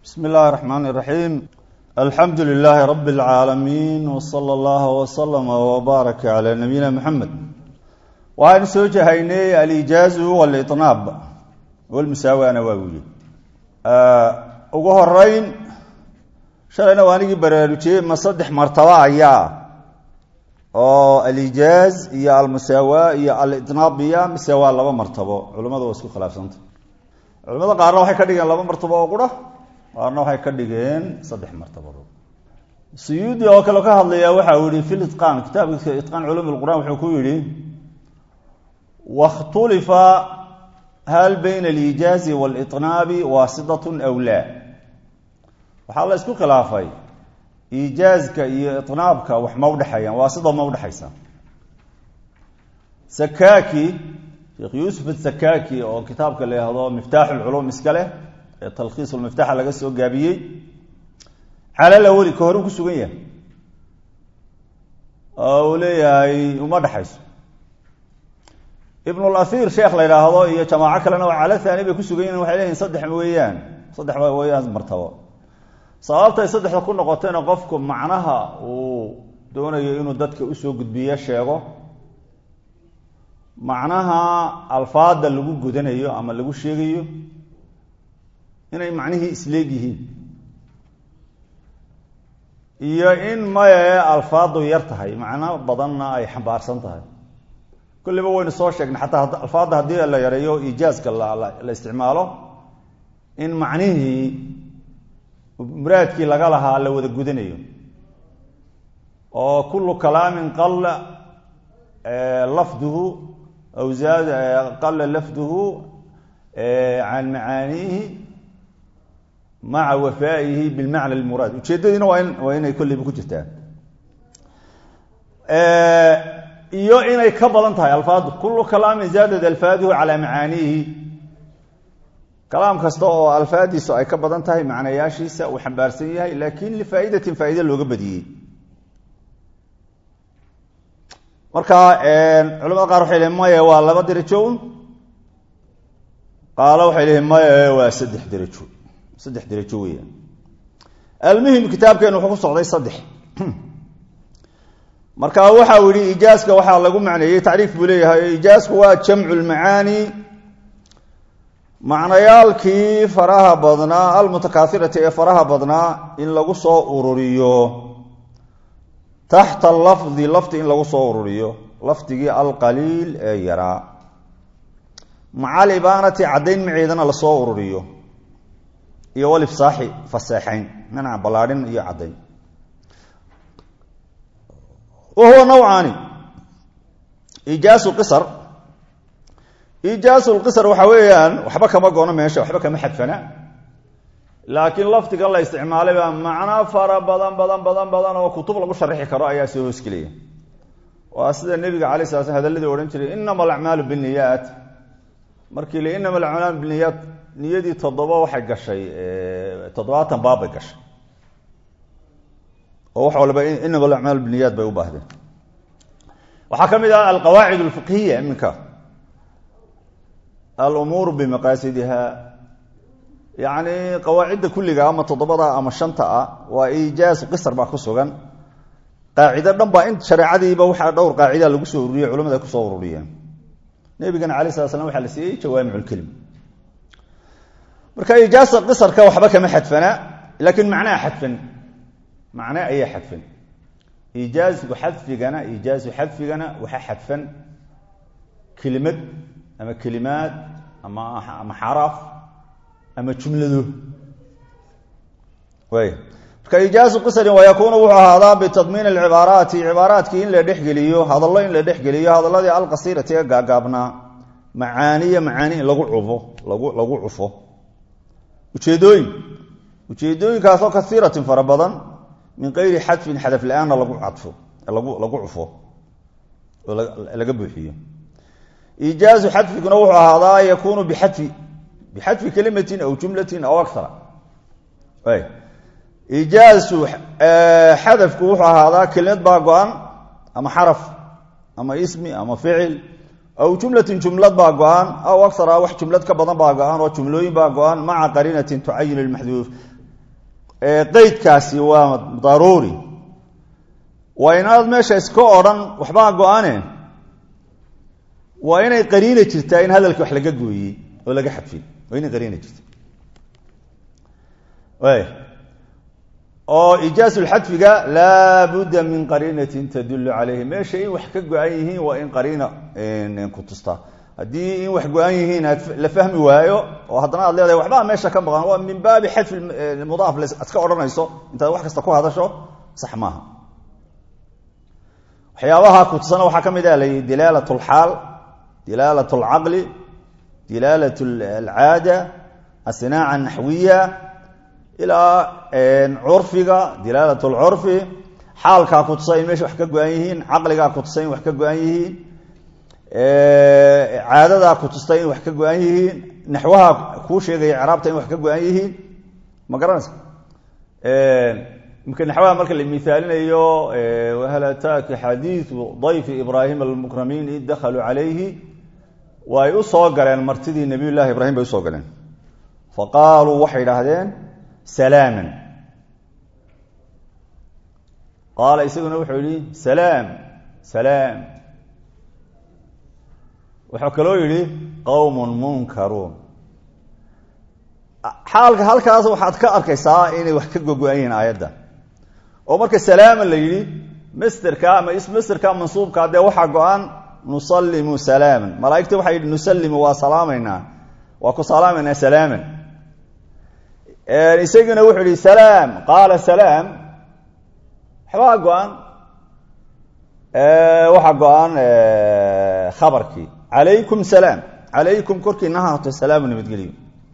bsm اllahi الرحmn الرaحيم alxamdu لlh rb العaalamiin وslى اllah وslm وbaaraka عlى nabiyina mxamed waxaynu soo jahaynay alijaazu wاliطnaab wlmusaawana waa wili ugu horeyn shalayna waa anigii baraarujiyey ma saddex martaba ayaa oo alijaaz iyo almusaawa iyo aliطnaab iya mise waa laba martabo culimadu waa isku khilaafsanta culimada qaarna waxay ka dhigeen laba martabo oo qura qaarna waxay ka dhigeen saddex martabadood suyuudi oo kale ka hadlaya waxa uu yihi fi liqaan kitaabkiisa itqaan culum lqur'an wuxuu ku yidhi wakhtulifa hal bayna alijaazi waliطnaabi waasidatun aw laa waxaa la isku khilaafay ijaazka iyo iطnaabka wax ma udhexeeyaan waasida ma udhexaysa sakaki sheekh yuusuf asakaki oo kitaabka la yihahdo miftaax lculum iska leh ee talkhiis lmiftaxa laga soo gaabiyey calala weli ka hore ku sugan yahay oo uu leeyahay uma dhexayso ibnulahir sheekh la yidhaahdo iyo jamaaco kalena waa cala thani bay ku sugan yihin waxay leeyihin saddex weeyaan saddex weeyaan martabo sababtay saddexda ku noqotayna qofku macnaha uu doonayo inuu dadka usoo gudbiyo sheego macnaha alfaada lagu gudanayo ama lagu sheegayo inay macnihii isleeg yihiin iyo in maye alfaadu yar tahay macno badanna ay xambaarsan tahay kulliba waynu soo sheegnay xataa alfaadda haddii la yareeyo ijaazka la isticmaalo in macnihii muraadkii laga lahaa la wada gudanayo oo kullu kalaamin qalla lafduhu aw zaad qalla lafduhu can macaaniihi maca wafaa'ihi bilmacna lmuraad ujeeddadiina waa in waa inay kolliba ku jirtaa iyo inay ka badan tahay alfaadu kullu kalaamin zaadad alfaaduhu calaa macaaniihi kalaam kasta oo alfaadiisu ay ka badan tahay macnayaashiisa uu xambaarsan yahay laakin lifaa'idatin faa'ide looga badiyey marka culamada qaar waxay lehin maya waa laba derajo un qaalo waxay lehin maya waa saddex derajo saddex derajo weeyaan almuhim kitaabkeenu wuxuu ku socday saddex marka waxa uu yihi ijaaska waxaa lagu macneeyey tacriif buu leeyahay ijaasku waa jamcu lmacaani macnayaalkii faraha badnaa almutakaairati ee faraha badnaa in lagu soo ururiyo taxta lafdi lafdi in lagu soo ururiyo lafdigii alqaliil ee yaraa maca alibaanati caddayn maceedana lasoo ururiyo iyo walifsaaxi faseexayn manaca ballaadhin iyo caddayn wa huwa nawcaani ijaasu qisar ijaasu lqisar waxa weeyaan waxba kama goono meesha waxba kama xadfana laakiin lafdigan la isticmaalay baa macno fara badan badan badan badan oo kutub lagu sharixi karo ayaa soo hoosgelaya waa sida nebiga alay sala slam hadalladii odhan jiray inama alacmaalu biniyaat markii la inama alacmaalu biniyaat niyadii toddoba waxay gashay toddobaatan baab bay gashay oo wax walba inama alacmaalu biniyaat bay u baahdeen waxaa ka mid ah alqawaacid alfiqhiya iminka alumuur bimaqaasidiha yacni qawaacidda kulliga ama toddobada ama shanta ah waa ijaaz qisar baa ku sugan qaacido dhan baa in shareecadiiba waxaa dhowr qaacida lagu soo ururiyey culamada ay kusoo ururiyeen nebigana alay sala slam waxaa la siiyey jawaamic lkelim marka ijaasa qisarka waxba kama xadfana laakiin macnaha xadfan macne ayaa xadfan ijaazku xadfigana ijaazu xadfigana waxaa xadfan kelimad ama kelimaad ama ama xaraf ama jumlado way marka ijaazu qisarin wayakuunu wuxuu ahaadaa bitadmiin alcibaaraati cibaaraadkii in la dhexgeliyo hadallo in la dhexgeliyo hadalladii alqasiirati ee gaagaabnaa macaaniya macaani in lagu cufo lagu lagu cufo ujeedooyin ujeedooyinkaasoo kaiiratin fara badan min kayri xadfin xadaf la-aanna lagu cadfo lagu lagu cufo oo laga buuxiyo ijaazu xadfiguna wuxuu ahaadaa yakuunu bixadfi bixadfi kelimatin aw jumlatin aw akara ijaazu xadafku wuxuu ahaadaa kelimad baa go-an ama xaraf ama ismi ama ficil aw jumlatin jumlad baa go-an aw akara wax jumlad ka badan baa go-an oo jumlooyin baa go-an maca qariinatin tucayin lmaxduuf qeydkaasi waa daruuri waa inaad meesha iska odhan waxbaa go-ane waa inay qariina jirtaa in hadalkii wax laga gooyey oo laga xadfin waa inay qariina jirta oo ijaasulxadfiga laa budda min qariinatin tadullu calayhi meesha in wax ka go-an yihiin waa in qariina ku tustaa haddii in wax go-an yihiin aad la fahmi waayo oo haddana aad leedahay waxbaa meesha ka maqan waa min baabi xadfi mudaaf aad ka odhanayso intaad wax kasta ku hadasho sax maaha waxyaabaha ku tusana waxaa ka mid ah layihi dilaalat lxaal dilaalat alcaqli dilaalat alcaada asinaaca naxwiya ilaa curfiga dilaalat lcurfi xaalkaa ku tusa in meesha wax ka go-an yihiin caqligaa ku tusa in wax ka go-an yihiin caadadaa ku tusta in wax ka go-an yihiin naxwaha kuu sheegaya craabta in wax ka go-an yihiin ma garanaysa imka naxwaha marka la miaalinayo wahal ataaka xadiiu dayfi ibraahim almukramiin id dakhaluu calayhi way u soo galeen martidii nabiy llahi ibrahim bay usoo galeen faqaaluu waxay idhaahdeen salaaman qaala isaguna wuxuu yihi salaam salaam wuxuu kaloo yidhi qowmun munkaruun xaalka halkaas waxaad ka arkaysaa inay wax ka gogo-an yihiin aayadda oo marka salaama la yidhi masterka ama ismasterka mansuubka dee waxaa go-an nusalimu salaaman malaaigta waxay yidhi nusalimu waa salaamaynaa waa ku salaamaynaa salaaman isaguna wuxuu yihi salaam qaala salaam waxbaa go-an waxaa go-an khabarkii calaykum salaam calaykum korkiina ha haato salaamu nabadgelyo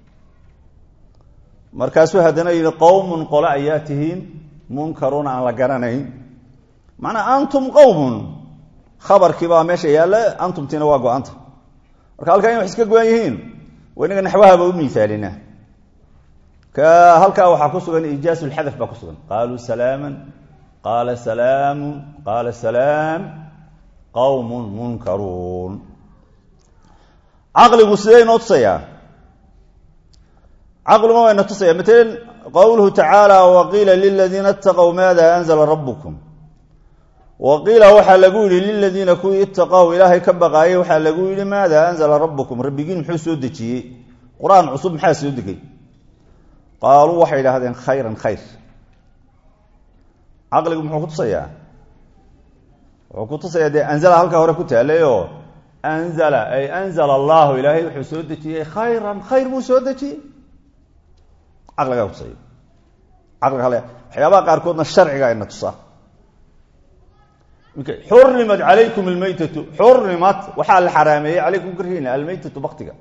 markaasuu haddana yidhi qowmun qole ayaa tihiin munkaruuna aan la garanayn macnaa antum qowmun khabarkii baa meesha yaalla antumtiina waa go-anta marka halkaa in wax iska go-an yihiin waa inaga naxwahaba u miaalina ka halkaa waxaa ku sugan ijaasu lxadaf baa ku sugan qaaluu salaaman qaala salaamu qaala salaam qowmun munkaruun caqligu sidee inoo tusayaa caqliguma wayna tusaya matalan qowluhu tacaala waqiila liladiina itaqow maada anzla rabukum waqiila waxaa lagu yidhi liladiina kuwii itaqow ilaahay ka baqaayay waxaa lagu yidhi maada anzla rabukum rabbigiin muxuu soo dejiyey qur-aan cusub maxaa soo degay qaaluu waxay idhaahdeen khayran khayr caqligu muxuu ku tusayaa wuxuu ku tusayaa dee anzala halkaa hore ku taalayoo anzala ay anzala allahu ilaahay wuxuu soo dejiyey khayran khayr buu soo dejiyey caqligaa tusaya caqliga hale waxyaabaha qaarkoodna sharciga ina tusaa xurimat calaykum almaytatu xurimat waxaa la xaraameeyey calaykum korkiina almaytatu baktiga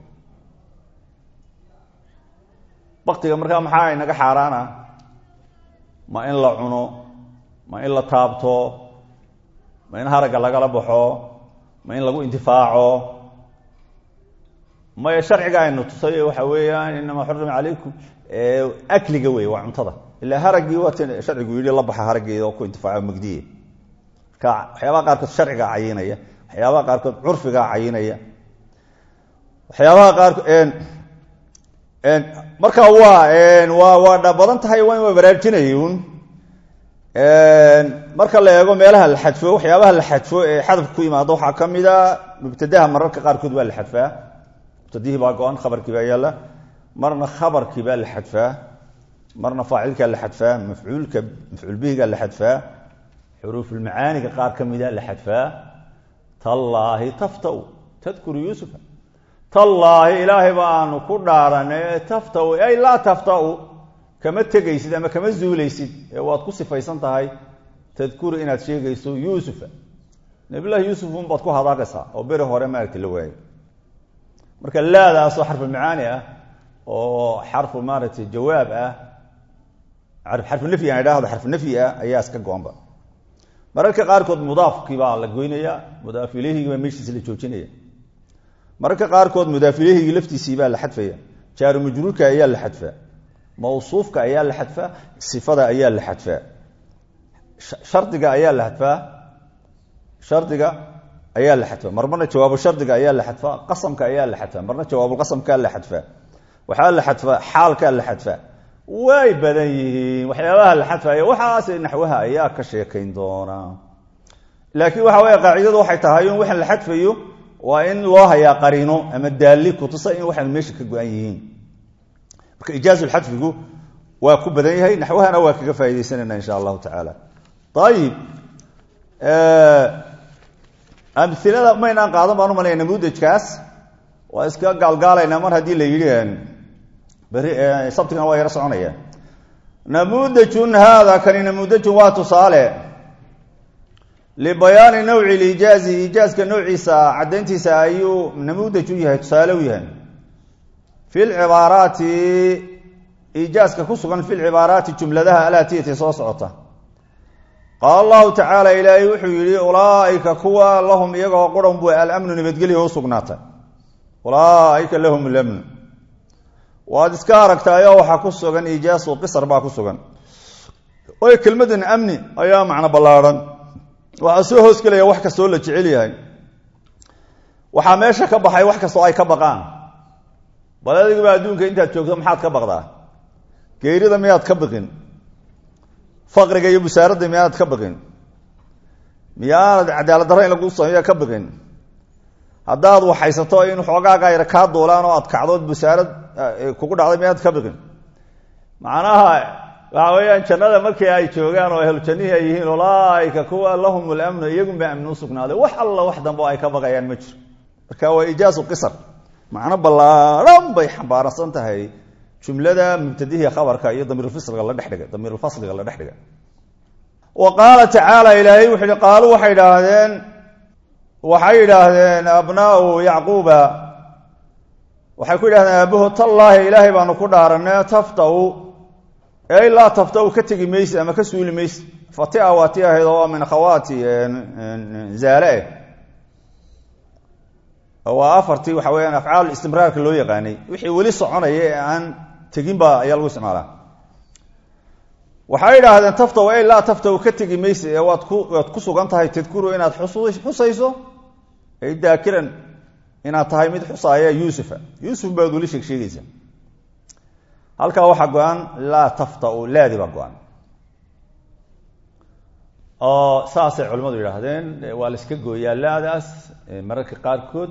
baktiga markaa maxaa inaga xaaraana ma in la cuno ma in la taabto ma in haragga lagala baxo ma in lagu intifaaco maya sharciga aynu tusay waxa weeyaan inamaa xurima calaykum akliga wey waa cuntada ilaa haraggii waata sharcigu yidhi la baxa haraggeeda oo ku intifaaco magdiye marka waxyaabaha qaarkood sharcigaa cayinaya waxyaabaha qaarkood curfigaa cayinaya waxyaabaha qaarkood marka waa waa waa dha badan tahay waa in waa baraarujinayun marka la eego meelaha la xadfo waxyaabaha la xadfo ee xadafka ku yimaado waxaa ka mid a mubtadaha mararka qaarkood waa la xadfaa mubtadihii baa go-an khabarkii baa yaalla marna khabarkii baa la xadfaa marna faacilkaa la xadfaa mafcuulka mafcuul bihigaa la xadfaa xuruufulmacaaniga qaar ka mida la xadfaa tallaahi taftau tadkuru yuusufa tallaahi ilaahay baanu ku dhaaranay taftau ay laa taftau kama tegaysid ama kama zuulaysid ee waad ku sifaysan tahay tadkuru inaad sheegayso yuusufa nabiyllahi yuusuf unbaad ku hadaaqaysaa oo beri hore maaragta la waayay marka laadaasoo xarfu macaani ah oo xarfu maaragtay jawaab ah xarfu nafyi aan idhaahdo xarfu nafyi ah ayaa iska go-anba mararka qaarkood mudaafkii baa la goynaya mudaaf ilehigii baa meeshiisi la joojinaya mararka qaarkood mudaaf ilehigii laftiisii baa la xadfaya jaaru majruurka ayaa la xadfaa mawsuufka ayaa la xadfaa sifada ayaa la xadfaa shardiga ayaa la xadfaa shardiga ayaa la xadfaa mar marna jawaabu shardiga ayaa la xadfaa qasamka ayaa la xadfaa marna jawaabulqasamkaa la xadfaa waxaa la xadfaa xaalkaa la xadfaa way badan yihiin waxyaabaha la xadfayo waxaas naxwaha ayaa ka sheekayn doonaa laakiin waxa weeye qaacidadu waxay tahay in waxaan la xadfayo waa in loo hayaa qariino ama daalli kutusa in waxaan meesha ka go-an yihiin marka ijaazulxadfigu waa ku badan yahay naxwahana waa kaga faaidaysanayna insha allahu tacaala ayib amilada maynaan qaadan baan umalaya namudajkaas waa iska gaalgaalaynaa mar haddii la yidhi beri sabtigana waa yaro soconaya namudajun haada kani namudajun waa tusaale libayaani nawci lijaazi ijaazka noociisa caddayntiisa ayuu namudaj u yahay tusaale u yahay fi lcibaaraati ijaazka ku sugan fi lcibaaraati jumladaha alaatiyati soo socota qaala allahu tacaala ilaahay wuxuu yidhi ulaaika kuwa lahum iyagoo quran bu alamnu nabadgelya u sugnaatay ulaaika lahum lamnu waad iska aragtaayoo waxaa ku sugan ijaasu qisar baa ku sugan waayo kelmadan amni ayaa macno ballaarhan waxaa soo hoosgelaya wax kastoo la jecel yahay waxaa meesha ka baxay wax kastoo ay ka baqaan bal adigaba adduunka intaad joogto maxaad ka baqdaa geerida miyaad ka biqin faqriga iyo busaaradda miyaanad ka biqin miyaanad cadaalad darro in lagu sameeya ka biqin haddaad waxaysato in xoogaaga yar kaa duulaan oo aad kacdood busaarad kugu dhacday miyaanad ka biqin macnaha waxa weeyaan jannada markii ay joogaan oo ahlu jannihii ay yihiin ulaaika kuwa lahum lamnu iyagunba amni u sugnaaday wax alla wax dambe ay ka baqayaan ma jiro marka waa ijaazu qisar macno ballaadhan bay xambaarsan tahay jumlada mubtadihii khabarka iyo damiirfasliga la dhexdhiga damiirulfasliga la dhexdhiga wa qaala tacaala ilaahay wuxu uhi qaaluu waxay idhaahdeen waxay yidhaahdeen abnaau yacquuba waxay ku yidhahdeen aabaho tallaahi ilaahay baanu ku dhaaranay taftau ey laa taftau ka tegi mayse ama ka suuli mayse fatia waa ti ahayd oo min akhawaati zaale waa afartii waxa weyaan afcaal istimraarka loo yaqaanay wixii weli soconaya ee aan tegin ba ayaa lagu isticmaalaa waxay idhaahdeen taftaw ey laa taftaw ka tegi mayse ee waad ku waad ku sugan tahay tadkuru inaad xusayso ay daakiran inaad tahay mid xusaaya yuusufa yuusuf baad weli sheeg sheegaysaa halkaa waxaa go-an laa taftau laadi baa go-an oo saasay culimmadu yidhaahdeen waa la iska gooyaa laadaas mararka qaarkood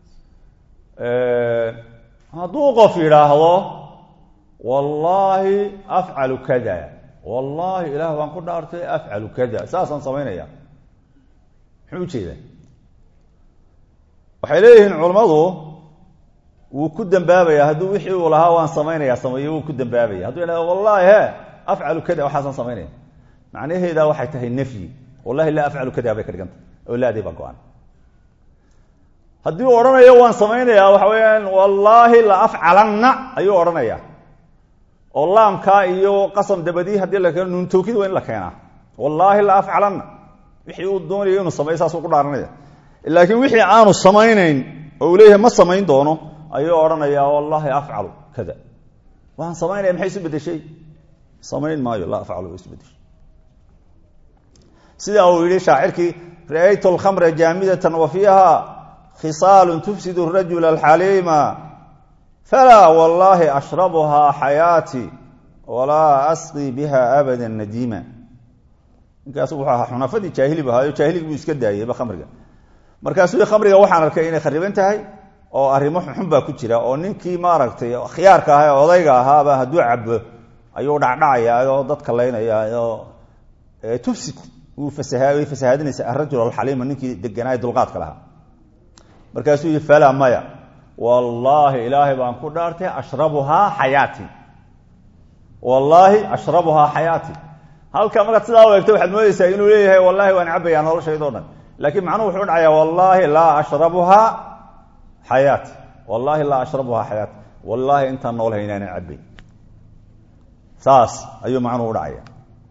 hadduu qof yidhaahdo wallaahi afcalu kada wallaahi ilaah baan ku dhaartay afcalu kada saasaan samaynaya muxuu ujeedaa waxay leeyihiin culammadu wuu ku dambaabaya hadduu wixii uu lahaa waan samaynaya sameeyo wuu ku dambaabaya hadduu yidhahdo wallahi he afcalu kada waxaasaan samaynaya macnaheeda waxay tahay nafyi wallahi laa afcalu kada bay ka dhigantah oo laadii baa go-an haddii uu odhanayo waan samaynayaa waxa weeyaan wallaahi la afcalanna ayuu odhanaya oo laamkaa iyo qasam dabadii haddii la keeno nuun tawkiid waa in la keenaa wallaahi la afcalanna wixii uu doonayo inuu sameeyo saasuu ku dhaaranaya laakiin wixii aanu samaynayn oo uu leeyahay ma samayn doono ayuu odhanayaa wallaahi afcalu kada waan samaynaya maxay isu bedeshay samayn maayo laa afcalu way isu bedeshay sida uu yihi shaacirkii ra'aytu alkhamra jaamidatan wa fiiha khisaalu tufsid rajula alxaliima falaa wallaahi ashrabuhaa xayaati walaa asqii biha abada nadiima ninkaas wuxuu ahaa xunafadii jaahili bu ahaayo jaahiligi buu iska daayeyba khamriga markaasuu khamriga waxaan arkay inay khariban tahay oo arrimo xunxun baa ku jira oo ninkii maaragtay khiyaarka aha ee odayga ahaaba hadduu cabo ayuu dhacdhacaya oo dadka laynaya oo tufsid way fasahaadinaysa arajul alxaliima ninkii deganaaye dulqaadka lahaa markaasuu yihi falaa maya wallaahi ilaahay baan ku dhaartay ashrabuhaa xayaati wallaahi ashrabuhaa xayaati halka markaad sidaa u eegto waxaad moodeysaa inuu leeyahay wallahi waan cabayaa noloshaydo dhan laakiin macnuhu wuxuu dhacayaa wallaahi laa ashrabuhaa xayaati wallaahi laa ashrabuhaa xayaati wallaahi intaan noolahay inaanan cabay saas ayuu macnuhu udhacaya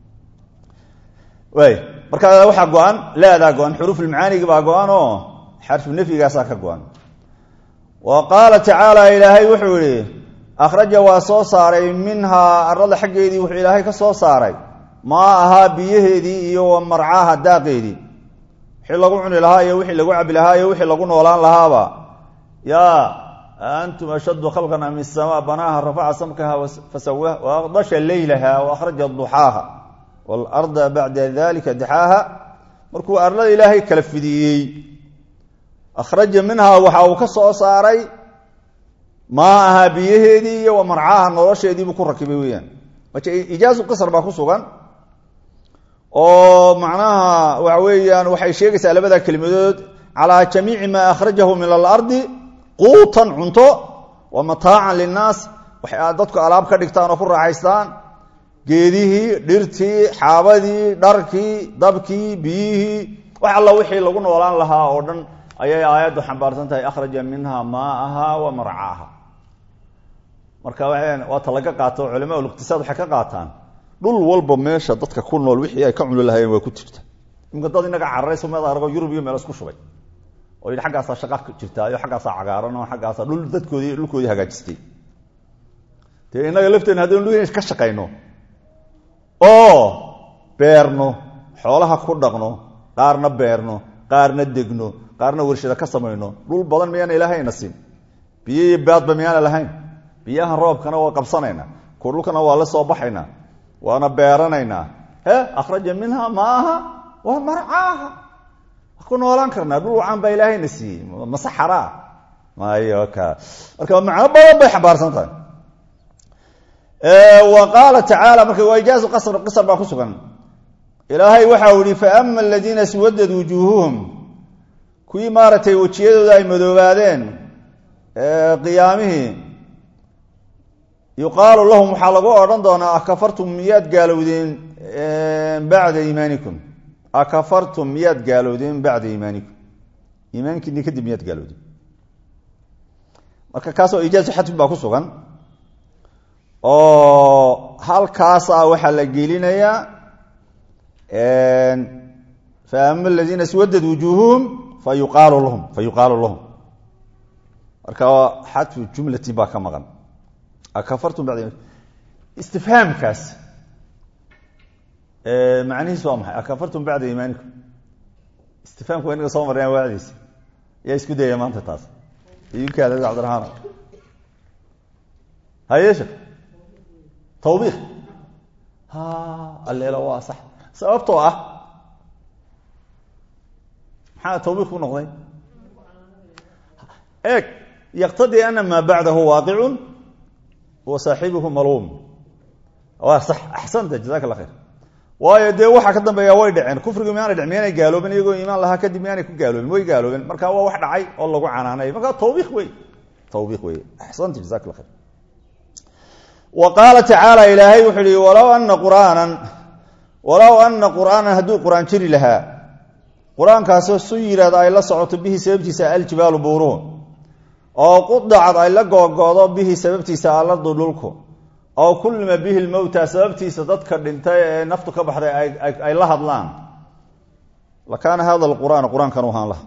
waay marka waxaa go-an laadaa go-an xuruufulmacaanigi baa go-an oo xarfu nafyigaasaa ka go-an wa qaala tacaala ilaahay wuxuu yihi akhraja waa soo saaray minhaa arada xaggeedii wuxuu ilaahay ka soo saaray maa ahaa biyaheedii iyo wa marcaaha daaqeedii wixii lagu cuni lahaa iyo wixii lagu cabi lahaa iyo wixii lagu noolaan lahaaba yaa antum ashaddu khalqan am isamaa banaaha rafaca samkaha fasawaha waaqdasha leylaha waakhraja duxaaha waalarda bacda dalika dixaaha markuu arlada ilaahay kala fidiyey akhraja minhaa waxa uu ka soo saaray maa ahaa biyaheedii iyo wa marcaaha nolosheediibuu ku rakibay weeyaan marka ijaazu qisar baa ku sugan oo macnaha waxa weeyaan waxay sheegaysaa labada kelimadood calaa jamiici maa akhrajahu min alardi quutan cunto wa mataacan linnaas waxay dadku alaab ka dhigtaan oo ku raaxaystaan geedihii dhirtii xaabadii dharkii dabkii biyihii wax alla wixii lagu noolaan lahaa oo dhan ayay aayaddu xambaarsan tahay akhraja minha maaaha wa marcaaha marka waa waata laga qaato culamaa uliqtisaad waxay ka qaataan dhul walba meesha dadka ku nool wixii ay ka cuni lahaayeen waa ku jirta imika dad inaga cararayso meed argo yurub iyo meel isku shubay oo yidhi xaggaasaa shaqa jirtaa iyo xaggaasaa cagaaran oo xaggaasaa dhul dadkoodii dhulkoodii hagaajistay dee innaga lafteena haddaynu dhul ka shaqayno oo beerno xoolaha ku dhaqno qaarna beerno qaarna degno qaarna warshada ka samayno dhul badan miyaana ilaahayna siin biyo iyo baadba miyaana lahayn biyahan roobkana waa qabsanaynaa ku dhulkana waa la soo baxaynaa waana beeranaynaa he akhraja minha maaha waa marcaaha wa ku noolaan karnaa dhul wacan baa ilaahayna siiyey masaxaraa mayo ka marka macno badan bay xambaarsan tahay wa qaala tacaala marka waa ijaazu qasr qisar baa ku sugan ilaahay waxau yihi faama aladiina swadad wujuuhuhum kuwii maaragtay wejiyadooda ay madoobaadeen qiyaamihii yuqaalu lahum waxaa lagu odhan doonaa akafartum miyaad gaalowdeen bacda iimaanikum akafartum miyaad gaalowdeen bacda iimaanikum iimaankiini kadib miyaad gaalowdeen marka kaasoo ijaazu xadfin baa ku sugan oo halkaasa waxaa la gelinayaa faama aladiina swadad wujuuhuhum fa yuqaalu lahum fa yuqaalu lahum marka xadfu jumlatin baa ka maqan akafartum bacda istifhaamkaas macnihiis waa maxay akafartum bacda iimaanikum istifhaamka waa inaga soo marnayaan waacdiisa yaa isku dayaya maanta taas iyukaada cabdiraxmaan hayeesha tawbiik ha alleelo waa sax sababtoo ah maxaa tawbiik ku noqday eeg yaqtadii ana maa bacdahu waaqicun wa saaxibuhu maluum waa sax axsanta jazaka allah khayr waayo dee waxaa ka dambeeya way dhaceen kufrigu miyaanay dhec miyaanay gaaloobin iyagoo iimaan lahaa kadib miyaanay ku gaaloobin way gaaloobeen marka waa wax dhacay oo lagu canaanay marka tawbiik wey tawbiik wey axsanta jazaka allah khayr wa qaala tacaala ilaahay wuxuu ihi walow ana qur'aanan walow ana qur'aanan hadduu qur-aan jiri lahaa qur-aankaasoo su yidhaahdo ay la socoto bihi sababtiisa aljibaalu buuruhu oo qudacad ay la googoodo bihi sababtiisa alardu dhulku oo kullima bihi lmowta sababtiisa dadka dhintay ee naftu ka baxday ay la hadlaan lakaana hada lqur'aan qur-aankan u ahaan laha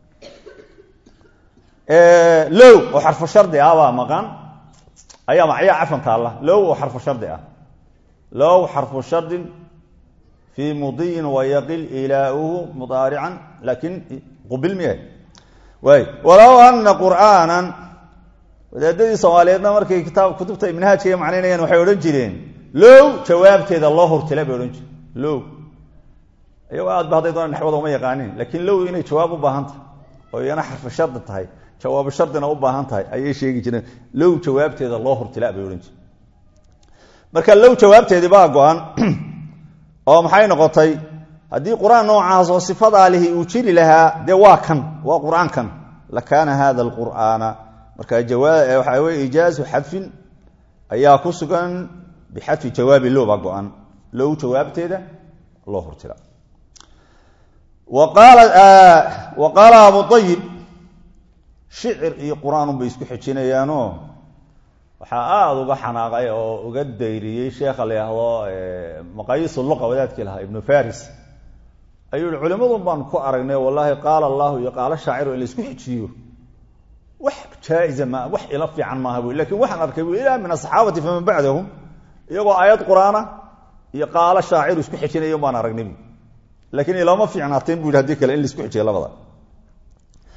low oo xarfu shardi ah baa maqan ayaa macyaa cafan taalla low oo xarfu shardi ah low xarfu shardin fii mudiyin wayaqil ilaauhu mudaarican laakiin qubil miya waay walow ana qur'aanan wadaadadii soomaaliyeedna markay kitaab kutubta manhaajkaiga macnaynayaan waxay odhan jireen low jawaabteeda loo hortila bay odhan jireen low iyagoo aad ba hadday doona naxwada uma yaqaanin laakiin low inay jawaab u baahan tahay oo iyana xarfu shardi tahay jawaabu shardina u baahan tahay ayay sheegi jireen low jawaabteeda loo hortila bay odhan jireen marka low jawaabteedii baa go-an oo maxay noqotay haddii qur-aan noocaas oo sifadaa lihi uu jiri lahaa dee waa kan waa qur-aankan lakaana hada alqur'aana marka waxaa weye ijaazu xadfin ayaa ku sugan bixadfi jawaabi low baa go-an low jawaabteeda loo hortila wa qaala abu ayib shicir iyo qur-aanun bay isku xejinayaanoo waxaa aada uga xanaaqay oo uga dayriyey sheekha la yhaahdo maqayiis luqa wadaadkii lahaa ibnu faris ayuu yihi culimadun baan ku aragnay wallaahi qaala allahu iyo qaalo shaaciru in la isku xejiyo wax jaa-iza ma wax ila fiican maaha bu lakin waxaan arkay bu ilaa min asaxaabati faman bacdahum iyagoo aayad qur-aana iyo qaalo shaaciru isku xejinaya baan aragnay bu lakiin ilama fiicnaateen bu yidhi hadii kale in la isku xejiya labada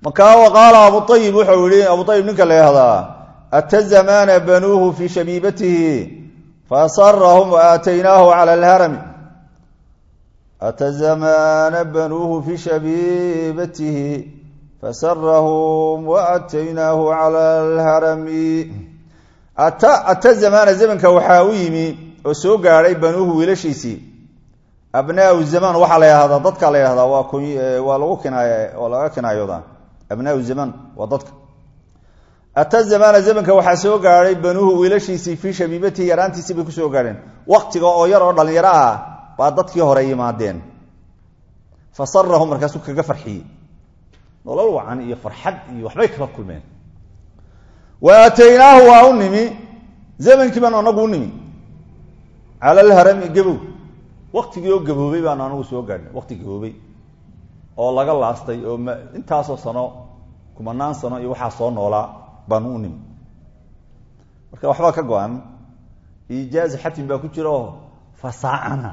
markaa wa qaala abu ayib wuxuu yihi abu ayib ninka la yahdaa ata zamaana banuuhu fii shabiibatihi fasarahum waaataynaahu cala alharami ata zamaana banuuhu fii shabiibatihi fasarahum waaataynaahu cala alharami ata ata zamaana zamanka waxaa u yimi oo soo gaadhay banuuhu wiilashiisii abnaau zamaan waxaa la yahdaa dadka la yahdaa waa waa lagu kinaay oo laga kinaayoodaa abnaau zamaan waa dadka ata zamaana zamanka waxaa soo gaadhay banuuhu wiilashiisii fii shabiibatihi yaraantiisii bay kusoo gaadheen waktiga oo yar oo dhalinyaro ah baa dadkii hore yimaadeen fasarahum markaasuu kaga farxiyey nolol wacan iyo farxad iyo waxbay kala kulmeen wa aataynaahu waa u nimi zamankii baanu anagu u nimi cala alharami gabow waktigii oo gaboobay baanu anagu soo gaadhnay wakti gaboobay oo laga laastay oo m intaasoo sano kumanaan sano iyo waxaa soo noolaa baanu u nimi marka waxbaa ka go-an ijaazi xatim baa ku jira oo fasaacana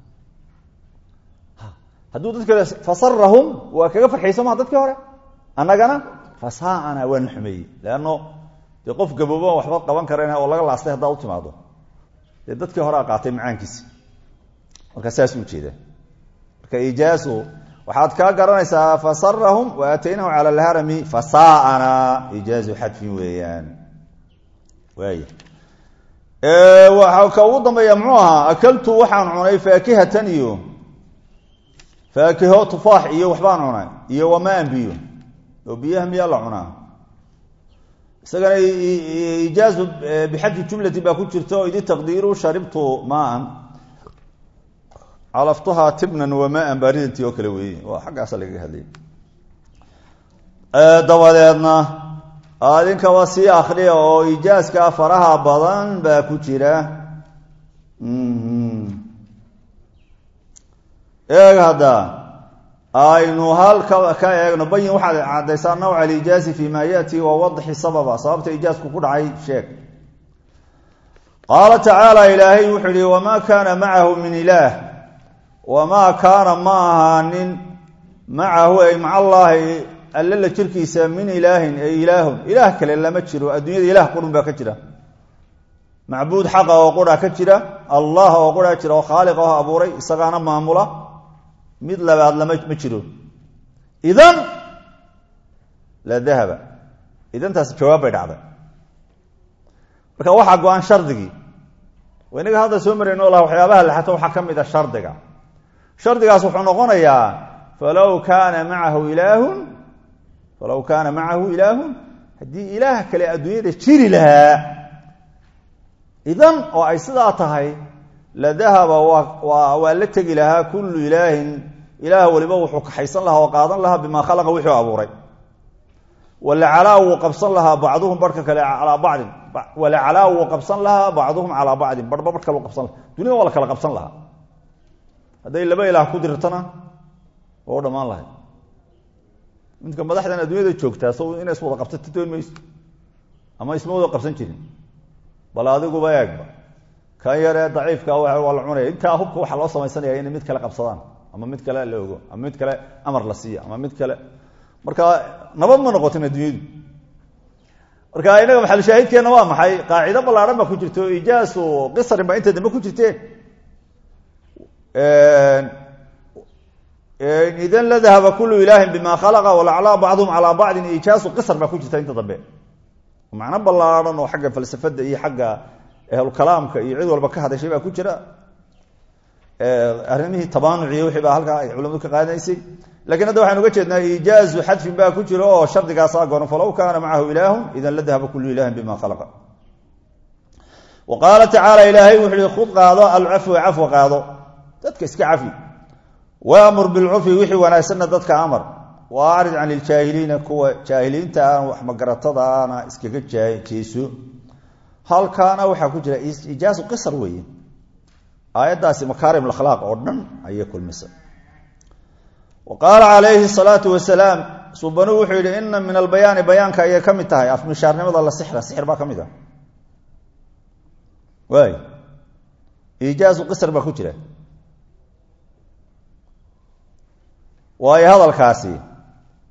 hadduu dadka fasarahum waa kaga farxiyey soo maha dadkii hore annagana fasaacana waana xumeeyey leanno dee qof gaboobo waxba qaban karen oo laga laastay haddaa u timaado dee dadkii horea qaatay macaankiisi marka saas u jeeda marka ijaazu waxaad kaa garanaysaa fasarahum wa aataynahu cala alharami fasaana ijaazu xadfin weeyaan waay waa ka ugu dambeeya muxuu ahaa akaltu waxaan cunay faakihatan iyo faakiho tufaax iyo waxbaan cunay iyo wamaan biyo oo biyaha miyaa la cunaa isagana ijaazu bixadfi jumlati baa ku jirta oo idi taqdiiru sharibtu maan calaftuhaa tibnan wamaan baaridantii oo kale weeye waa xaggaasa lagaga hadlay dabadeedna adinkaba sii akriya oo ijaaska faraha badan baa ku jira eeg hadda aynu halka ka eegno bayin waxaad caddaysaa nawca alijaazi fi ma yati wa wadxi sababa sababta ijaasku ku dhacay sheeg qaala tacaala ilaahay wuxuu yihi wamaa kaana macahu min ilaah wamaa kaana ma ahaanin macahu ay maca allaahi alle la jirkiisa min ilaahin ay ilaahun ilaah kale lama jiro adduunyada ilaah qurun baa ka jira macbuud xaqa oo qura ka jira allah oo qura jira oo khaaliq oo abuuray isagaana maamula mid labaad lama ma jiro idan la dahaba idantaasi jawaab bay dhacday marka waxaa go-an shardigii inaga hadda soo marayno laha waxyaabaha laxato waxaa ka mid a shardiga shardigaas wuxuu noqonayaa falow kaana macahu ilaahun falow kaana macahu ilaahun haddii ilaah kale adduunyada jiri lahaa idan oo ay sidaa tahay la dahaba waa waa la tegi lahaa kullu ilaahin ilaah waliba wuxuu kaxaysan lahaa oo qaadan lahaa bimaa khalaqa wuxuu abuuray walacalaa wuu qabsan lahaa bacduhum barhka kale calaa bacdin walacalaa wuu qabsan lahaa bacduhum calaa bacdin barhba barh kale u qabsan laha dunida waa la kala qabsan lahaa hadday laba ilaah ku dirtana oo dhammaan lahay midka madaxdan adduunyada joogtaa so inay iswada qabsato doon mayso ama isma wada qabsan jirin bal adiguba eegba kan yaree daciifka waa la cunaya intaa hubka waxaa loo samaysanaya inay mid kale qabsadaan ama mid kale la ogo ama mid kale amar la siiya ama mid kale marka nabad ma noqotin adduunyadu marka inaga maxalushaahidkeenna waa maxay qaacido ballaadhan baa ku jirto ijaasu qisrin baa inta dambe ku jirteen idan la dahaba kullu ilaahin bima khalaqa walaclaa bacduhum calaa bacdin ijaasu qisr baa ku jirta inta dambe macno ballaadhan oo xagga falsafada iyo xagga ahlukalaamka iyo cid walba ka hadashay baa ku jira arrimihii tabaanuci wixii baa halkaa ay culamadu ka qaadanaysay lakiin hadda waxaynu uga jeednaa ijaazu xadfin baa ku jira oo shardigaasaa goran falow kaana macahu ilaahun idan la dahaba kullu ilahin bima khalaqa wa qaala tacaala ilaahay wuxu uhi khud qaado alcafwa cafwa qaado dadka iska cafi waamur bilcurfi wixii wanaagsanna dadka amar wa acrid can iljaahiliina kuwa jaahiliinta aan wax magaratadaana iskaga jeeso halkaana waxaa ku jira ijaazu qisar weeye aayaddaasi makaarim akhlaaq oo dhan ayay kulmisa wa qaala calayhi salaatu wasalaam subanuu wuxuu yidhi ina min albayaani bayaanka ayay ka mid tahay afmishaarnimada la sixra sixir baa ka mid ah waay ijaazu qisar baa ku jira waayo hadalkaasi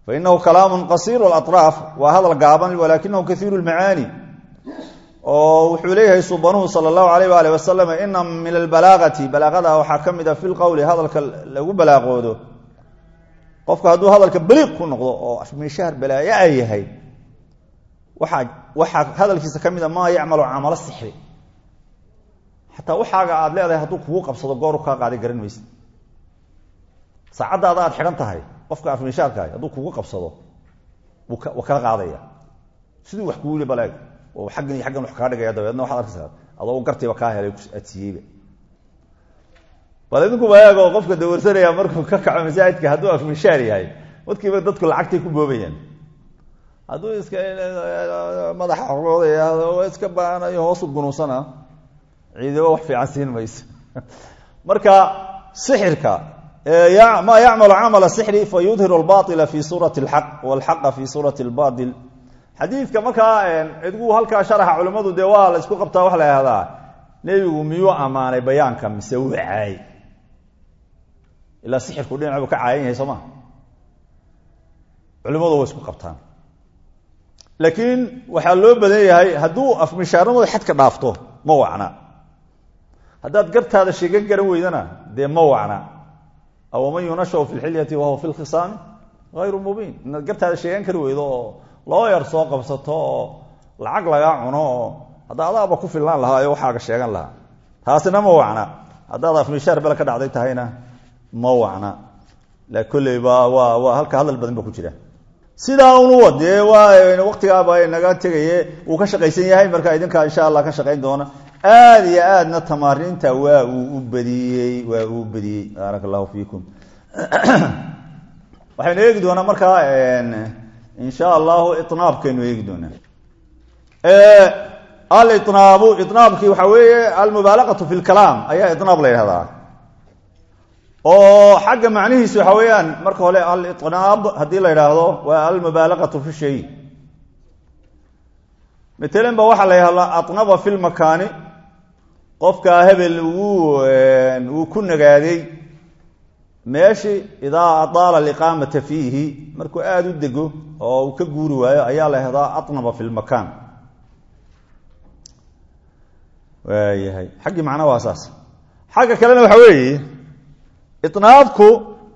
fainahu kalaamu qasiiru اlaطraaf waa hadal gaaban walakinahu kaiiru اlmacaani oo wuxuu leeyahay subanuhu sala allahu alayh waali wasalam ina min albalaagati balaaqada waxaa ka mid a fi lqowli hadalka lagu balaaqoodo qofka hadduu hadalka baliiq ku noqdo oo afmishaar balaayo a yahay waaa waxaa hadalkiisa ka mid a maa yacmalu camalo sixri xataa waxaaga aad leedahay hadduu kugu qabsado gooru kaa qaaday garan mayse saacaddaada aad xidhan tahay qofka afmishaarkaah hadduu kugu qabsado wuu kala qaadaya siduu wax kugu li baleeg oo aggan iyo aggan wax kaa dhigaya dabeedna waxaad arkaysaa adoo gartiiba kaa helay adsiiyeyba bal idinku bayaag oo qofka dawarsanaya markuu ka kaco masaajidka hadduu afmishaar yahay markiiba dadku lacagtay ku boobayaan hadduu iska madaxa xorooday iska baanayo hoosu gunuusana ciidamo wax fiican siin mayso marka sixirka ma yacmalu camala sixri fa yudhiru albaila fi suurati alxaq walxaqa fi suurati albail xadiidka markaa cidgu halkaa sharaxa culimmadu dee waa la isku qabtaa waxa la ihahdaa nebigu miyuu ammaanay bayaanka mise wuu caayay ilaa sixirku dhinac buu ka caayan yahay soo ma culimmadu way isku qabtaan laakiin waxaa loo badan yahay hadduu afmishaarnimada xadka dhaafto ma wacna haddaad gartaada sheegan garan weydana dee ma wacna awaman yunashaw fi lxilyati wahuwa fi lkhisaami hayru mubiin inaad gartaada sheegan kari weydo oo loo yar soo qabsato oo lacag lagaa cuno oo hadda adaaba ku fillaan lahaa oo waxaaga sheegan lahaa taasina ma wacna haddaad afmishaar bele ka dhacday tahayna ma wacna la kolleyba waa waa halka hadal badan ba ku jira sidaa unu wadee waa waktigaaba naga tegaye wuu ka shaqaysan yahay marka idinkaa insha allah ka shaqayn doona aada iyo aadna tamaariinta waa uu u badiyey waa uu badiyey baaraka allahu fiikum waxaynu eegi doonaa markaa insha allahu inaabkaynu eegi doonaa alinaabu inaabkii waxaa weeye almubaalaqatu fi lkalaam ayaa inaab la yidhahdaa oo xagga macnihiisu waxa weeyaan marka hore alinaab haddii la yidhaahdo waa almubaalaqatu fi shay matalan ba waxaa la yidhahdaa anaba fi lmakaani qofkaa hebel wuu ku nagaaday meeshi idaa adaala aliqaamata fiihi markuu aada u dego oo uu ka guuri waayo ayaa la yahdaa anaba fi lmakaan waayahay xaggii macna waa saas xagga kalena waxa weeye inaabku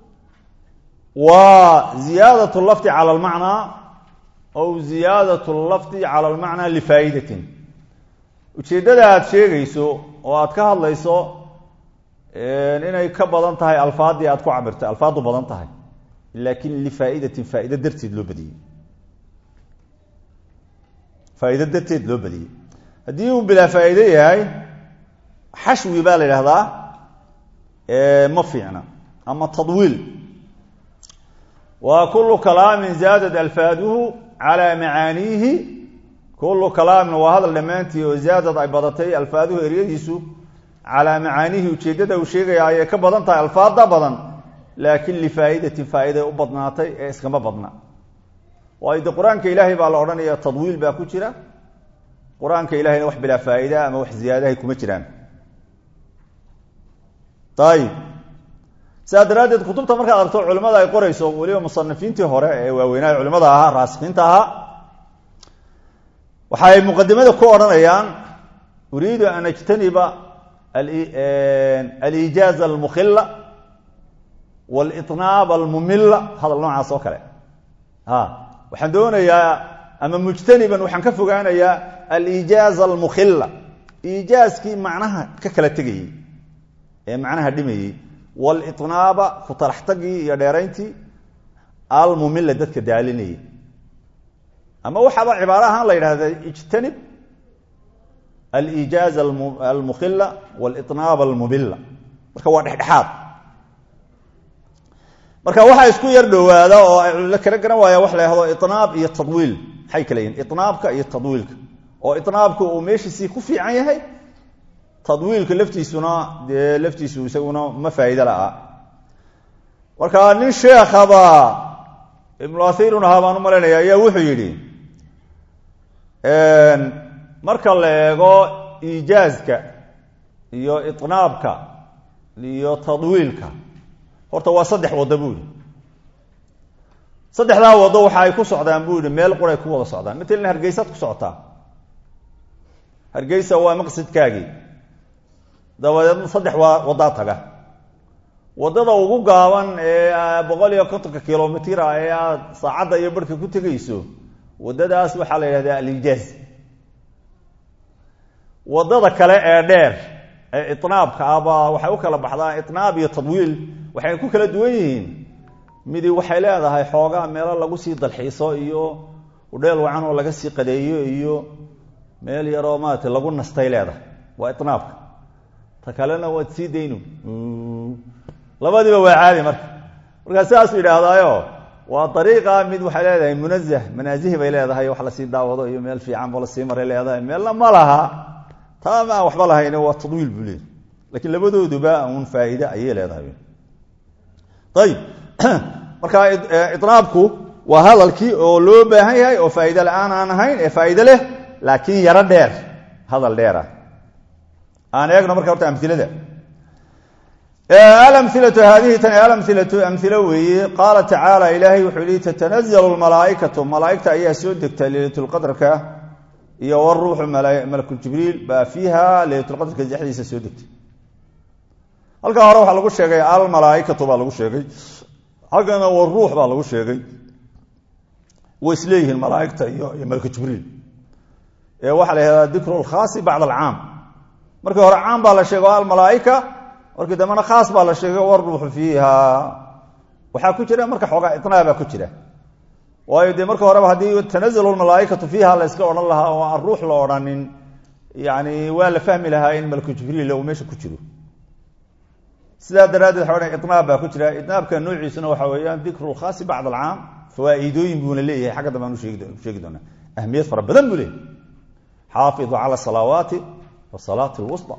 waa ziyaadat lafdi cala almacnaa aw ziyaadat lafdi cala almacnaa lifaa'idatin ujeeddada aad sheegayso oo aad ka hadlayso inay ka badan tahay alfaadii aad ku cabirtay alfaadu badan tahay laakin lifaa'idatin faa'ido darteed loo badiyey faa'ido darteed loo badiyey haddii uu bilaa faa'ido yahay xashwi baa la yidhahdaa ma fiicna ama tadwiil waa kulu kalaamin zaadat alfaaduhu calaa macaaniihi kulu kalaamin waa hadal dhammaantii oo zaadad ay badatay alfaaduhu eryadiisu calaa macaaniihi ujeeddada uu sheegaya ayay ka badan tahay alfaada badan laakin lifaa'idatin faa'iday u badnaatay ee iskama badna waayo de qur-aanka ilaahay baa la odhanaya tadwiil baa ku jira qur-aanka ilahayna wax bilaa faa'ida ama wax ziyaadahay kuma jiraan ayib sidaa daraaddeed kutubta markaad aragto culimmada ay qorayso weliba musanifiintii hore ee waaweynaa culimada ahaa raasikiinta ahaa waxay muqadimada ku odhanayaan uriidu an ajtaniba aliijaaza almukhila walitnaab almumila hadal noocaas oo kale waxaan doonayaa ama mujtaniban waxaan ka fogaanayaa aliijaaza almukhila iijaaskii macnaha ka kala tegayey ee macnaha dhimayey walitnaaba ku talaxtagii iyo dheerayntii almumila dadka daalinayay ama waxaaba cibaaro ahaan la yidhahda ijtanib aliijaaza almukhila walitnaab almumila marka waa dhexdhexaad marka waxaa isku yar dhowaada oo la kala garan waaya wax la yhahdo inaab iyo tadwiil maxay kala yihin inaabka iyo tadwiilka oo inaabka uu meeshiisii ku fiican yahay tadwiilka laftiisuna dee laftiisu isaguna ma faa'iide la'a marka nin sheekhaba ibnu athirun ahaa baan u malaynaya ayaa wuxuu yidhi marka la eego iijaazka iyo inaabka iyo tadwiilka horta waa saddex waddo buuri saddexdaa wado waxa ay ku socdaan buu yihi meel quray ku wada socdaan matalan hargeysaad ku socotaa hargeysa waa maqsadkaagii dabadeedna saddex waa wadaa taga wadada ugu gaaban ee boqol iyo kontonka kilomitr ah ee aad saacadda iyo barhka ku tegayso wadadaas waxaa la yidhahdaa alijaaz wadada kale ee dheer ee itnaabka ahba waxay u kala baxdaa itnaab iyo tadwiil waxay ku kala duwan yihiin midi waxay leedahay xoogaa meelo lagu sii dalxiiso iyo udheel wacan oo laga sii qadeeyo iyo meel yaroo maarata lagu nastay leedahay waa itnaabka ta kalena waad sii daynu labadiiba waa caadi marka markaa sidaasuu yidhaahdaayo waa ariiqa mid waxay leedahay munazah manaasihi bay leedahay wax lasii daawado iyo meel fiican bo lasii maray leedahay meelna ma laha taa ma aan waxba lahayn waa tadwiil buu leeyahy lakiin labadooduba un faa'iide ayay leedahay ayib marka inaabku waa hadalkii oo loo baahan yahay oo faa'iide la-aan aan ahayn ee faa'iide leh laakiin yaro dheer hadal dheer ah aan eegno marka horta amilada alamilatu haadihi tani alamilatu amilo weeye qaala tacaala ilaahay wuxuu yihi tatanazalu lmalaaikatu malaaigta ayaa soo degta leylatulqadrka iyo waruuxu malakuljibriil baa fiiha leylatulqadrka dhexdiisa soo degtay halkaa hore waxaa lagu sheegay almalaaikatu baa lagu sheegay halkana waruux baa lagu sheegay way isleeyihiin malaaigta iyo iyo malakuljibriil ee waxaa la yihahdaa dikru lkhaasi bacd alcaam markii hore caam baa la sheego almalaaika markii dambena khaas baa la sheegay waruuxu fiiha waxaa ku jira marka xoogaa inaabaa ku jira waayo dee marka horeba haddii tanazalu lmalaaikatu fiiha la yska odhan lahaa oo aan ruux la odhanin yani waa la fahmi lahaa in malku jibriil uu meesha ku jiro sidaa daraaddeed waxa odhan inaab baa ku jira inaabka noociisuna waxa weeyaan dikru lkhaasi bacd alcaam fawaaidooyin buuna leeyahay xagga dambe aan usheegi doonaa ahmiyad fara badan buu leeyahay xaafidu cala salawaati wa salaati lwusta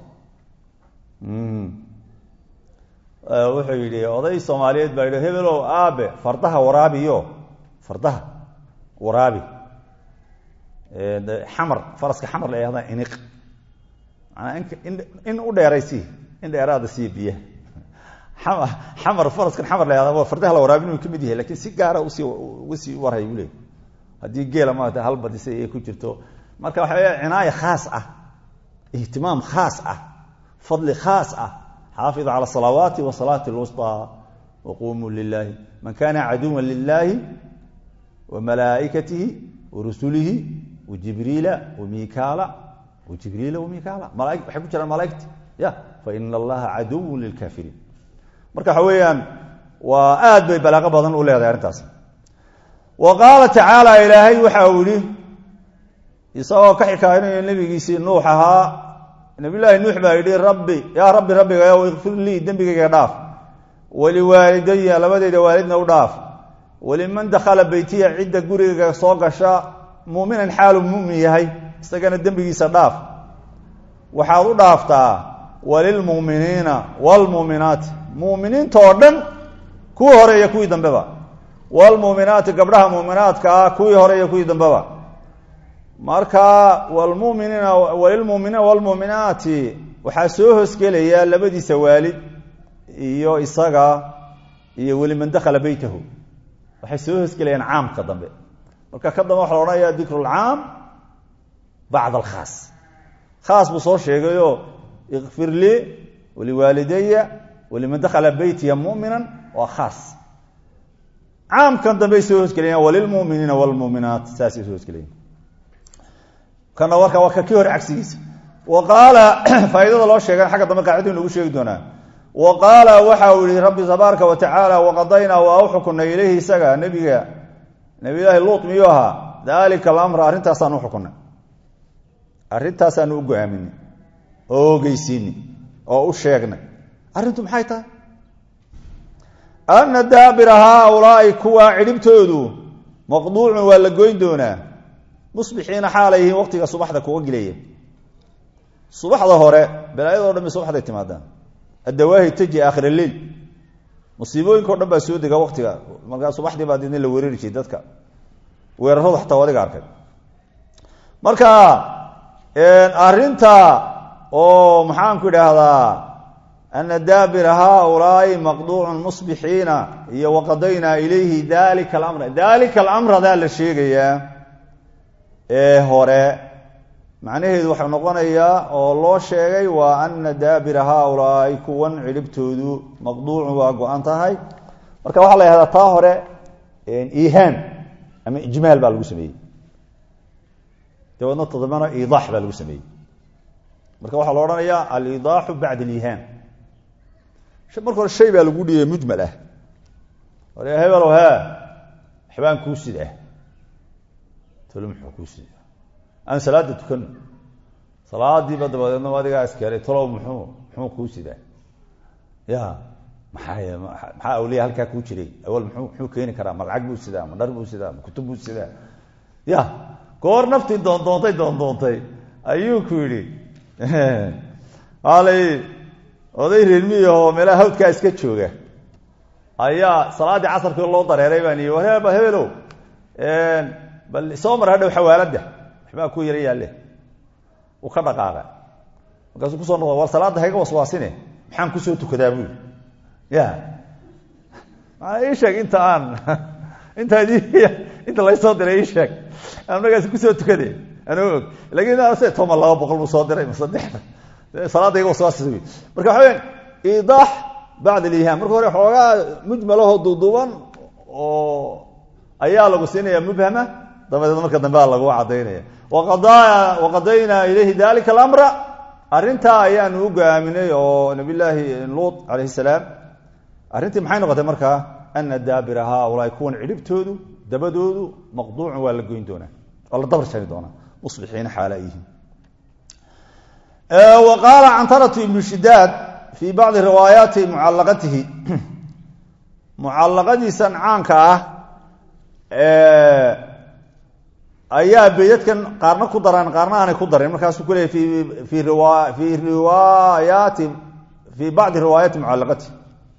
wuxuu yidhi oday soomaaliyeed baa yidhi hebelow aabe fardaha waraabiyo fardaha waraabi xamar faraska xamar la yahda iniq manaa in u dheeraysi in dheeraada sii biyaha xamar faraskan xamar la yahda fardaha la waraabin uu ka mid yahay lakin si gaara usii uga sii warhay buu leey haddii geela maarata hal badisa ay ku jirto marka waxa weya cinaaya khaas ah ihtimaam khaas ah fadli khaas ah xaafidu cala salawaati wa salaati lwusطى waqumuu lilahi man kana caduwa lilahi wa malaaikatihi wa rusulihi wa jibriila wa mikaala wa jibriila wa mikaala malaa waxay ku jiraan malaaigti ya faina allaha caduw lilkafiriin marka waxa weeyaan waa aad bay balaaqo badan u leedahay arrintaas wa qaala tacaala ilaahay waxa uu yihi isagoo ka xikaaynayo nebigiisii nuux ahaa nabiyllaahi nuux baa yidhi rabbi yaa rabbi rabbigayow ikfir lii dembigayga dhaaf waliwaalidaya labadeyda waalidna u dhaaf waliman dakhala beytiya cidda gurigayga soo gasha muuminan xaalu mumin yahay isagana dembigiisa dhaaf waxaad u dhaaftaa walilmu'miniina waalmu'minaati mu'miniinta oo dhan kuwii hore iyo kuwii dambeba waalmu'minaati gabdhaha mu'minaadka ah kuwii hore iyo kuwii dambeba marka wlmuminiina walilmuminiina wlmuminaati waxaa soo hoosgelaya labadiisa waalid iyo isaga iyo weliman dakhala beytahu waxay soo hoosgelayaan caamka dambe marka ka dambe waxa la odhanaya dikru lcaam bacd alkhaas khaas buu soo sheegayo ikfir lii waliwaalidaya waliman dakhala beytiya muminan waa khaas caamkan dambey soo hoosgelayaan walilmuminiina wlmuminaat saasay soo hoosgelayan kana warka waa kii hore cagsigiisa wa qaala faaidada loo sheegan xagga dambe qaacidin lagu sheegi doonaa wa qaala waxa uu yihi rabbi tabaaraka wa tacaala waqadaynaa waa u xukunay ilayhi isaga nebiga nabiyllaahi luut miyuu ahaa daalika alamra arrintaasaan u xukunay arrintaasaan u go-aaminay oo ogeysiinay oo u sheegnay arrintu maxay tahay ana daabira haaulaai kuwa cidhibtoodu maqduucun waa la goyn doonaa musbixiina xaalay yihiin waqtiga subaxda kuga gilaya subaxda hore balaayadoo dhan bay subaxday timaadaan addawaahi taji aakhir leil musiibooyinka o dhan baa soo dega waqtiga markaa subaxdii baa didna la weerari jiray dadka weeraradu xataa adiga arkay marka arrinta oo maxaanku idhaahdaa ana daabira haaulaai maqduucun musbixiina iyo waqadaynaa ilayhi dalika alamra dalika alamradaa la sheegayaa ee hore macnaheedu waxau noqonayaa oo loo sheegay waa ana daabira haaulaai kuwan cidhibtoodu maqduucun waa go-an tahay marka waxaa la yahdaa taa hore ihaam ama ijmaal baa lagu sameeyey dabeedna todobana iidaax baa lagu sameeyey marka waxaa la odhanayaa alidaaxu bacda alihaam marka hore shay baa lagu dhiyay mujmal ah ore hebelow he waxbaan kuu sid ah tolo muxuu kuu sid aan salaada tukano salaadiiba dabadeedna adigaa iskeelay talow muxuu muxuu kuu sidaa ya maxaa maxaa awliya halkaa kuu jiray awal muu muxuu keeni karaa ma lacag buu sidaa ma dhar buu sidaa ma kutub buu sidaa ya goor naftii doondoontay doondoontay ayuu ku yidhi alay oday reermiyahoo meelaha hawdkaa iska jooga ayaa salaaddii casarkii loo dareeray baan i wareba hebelow bal soo mar hadhow xawaaladda waxbaa ku yara yaalle uu ka dhaqaaqa markaasuu kusoo noqda war salaadda hayga waswaasine maxaan kusoo tukadaa buu yidhi ya maanaa ii sheeg inta aan intaad inta laysoo diray ii sheeg aan markaas kusoo tukade anoo og lakin se toma laba boqol buu soo diray ma saddexda salaadda iga waswaasisa wy marka waxa weya idaax bacd alihaam marka hore xoogaa mujmalahoo duuduuban oo ayaa lagu siinaya mubhama dabadeed marka dambe a lagu cadaynaya waqadaynaa ilayhi dalika alamra arrintaa ayaanu u gaaminay oo nabiy llaahi luut calayhi salaam arrintii maxay noqotay markaa ana daabira haaulaai kuwan cidhibtoodu dabadoodu maqduucun waa la goyn doonaa waa la dabar jari doonaa musbixiina xaala yihiin wa qaala cantaratu ibnu shidaad fii bacdi riwaayaati mucallaqatihi mucallaqadiisan caanka ah ayaa beydadkan qaarna ku daraan qaarna aanay ku darin markaasuu ku leeyay fii fii riwaayaati fii bacdi riwaayaati mucallaqatihi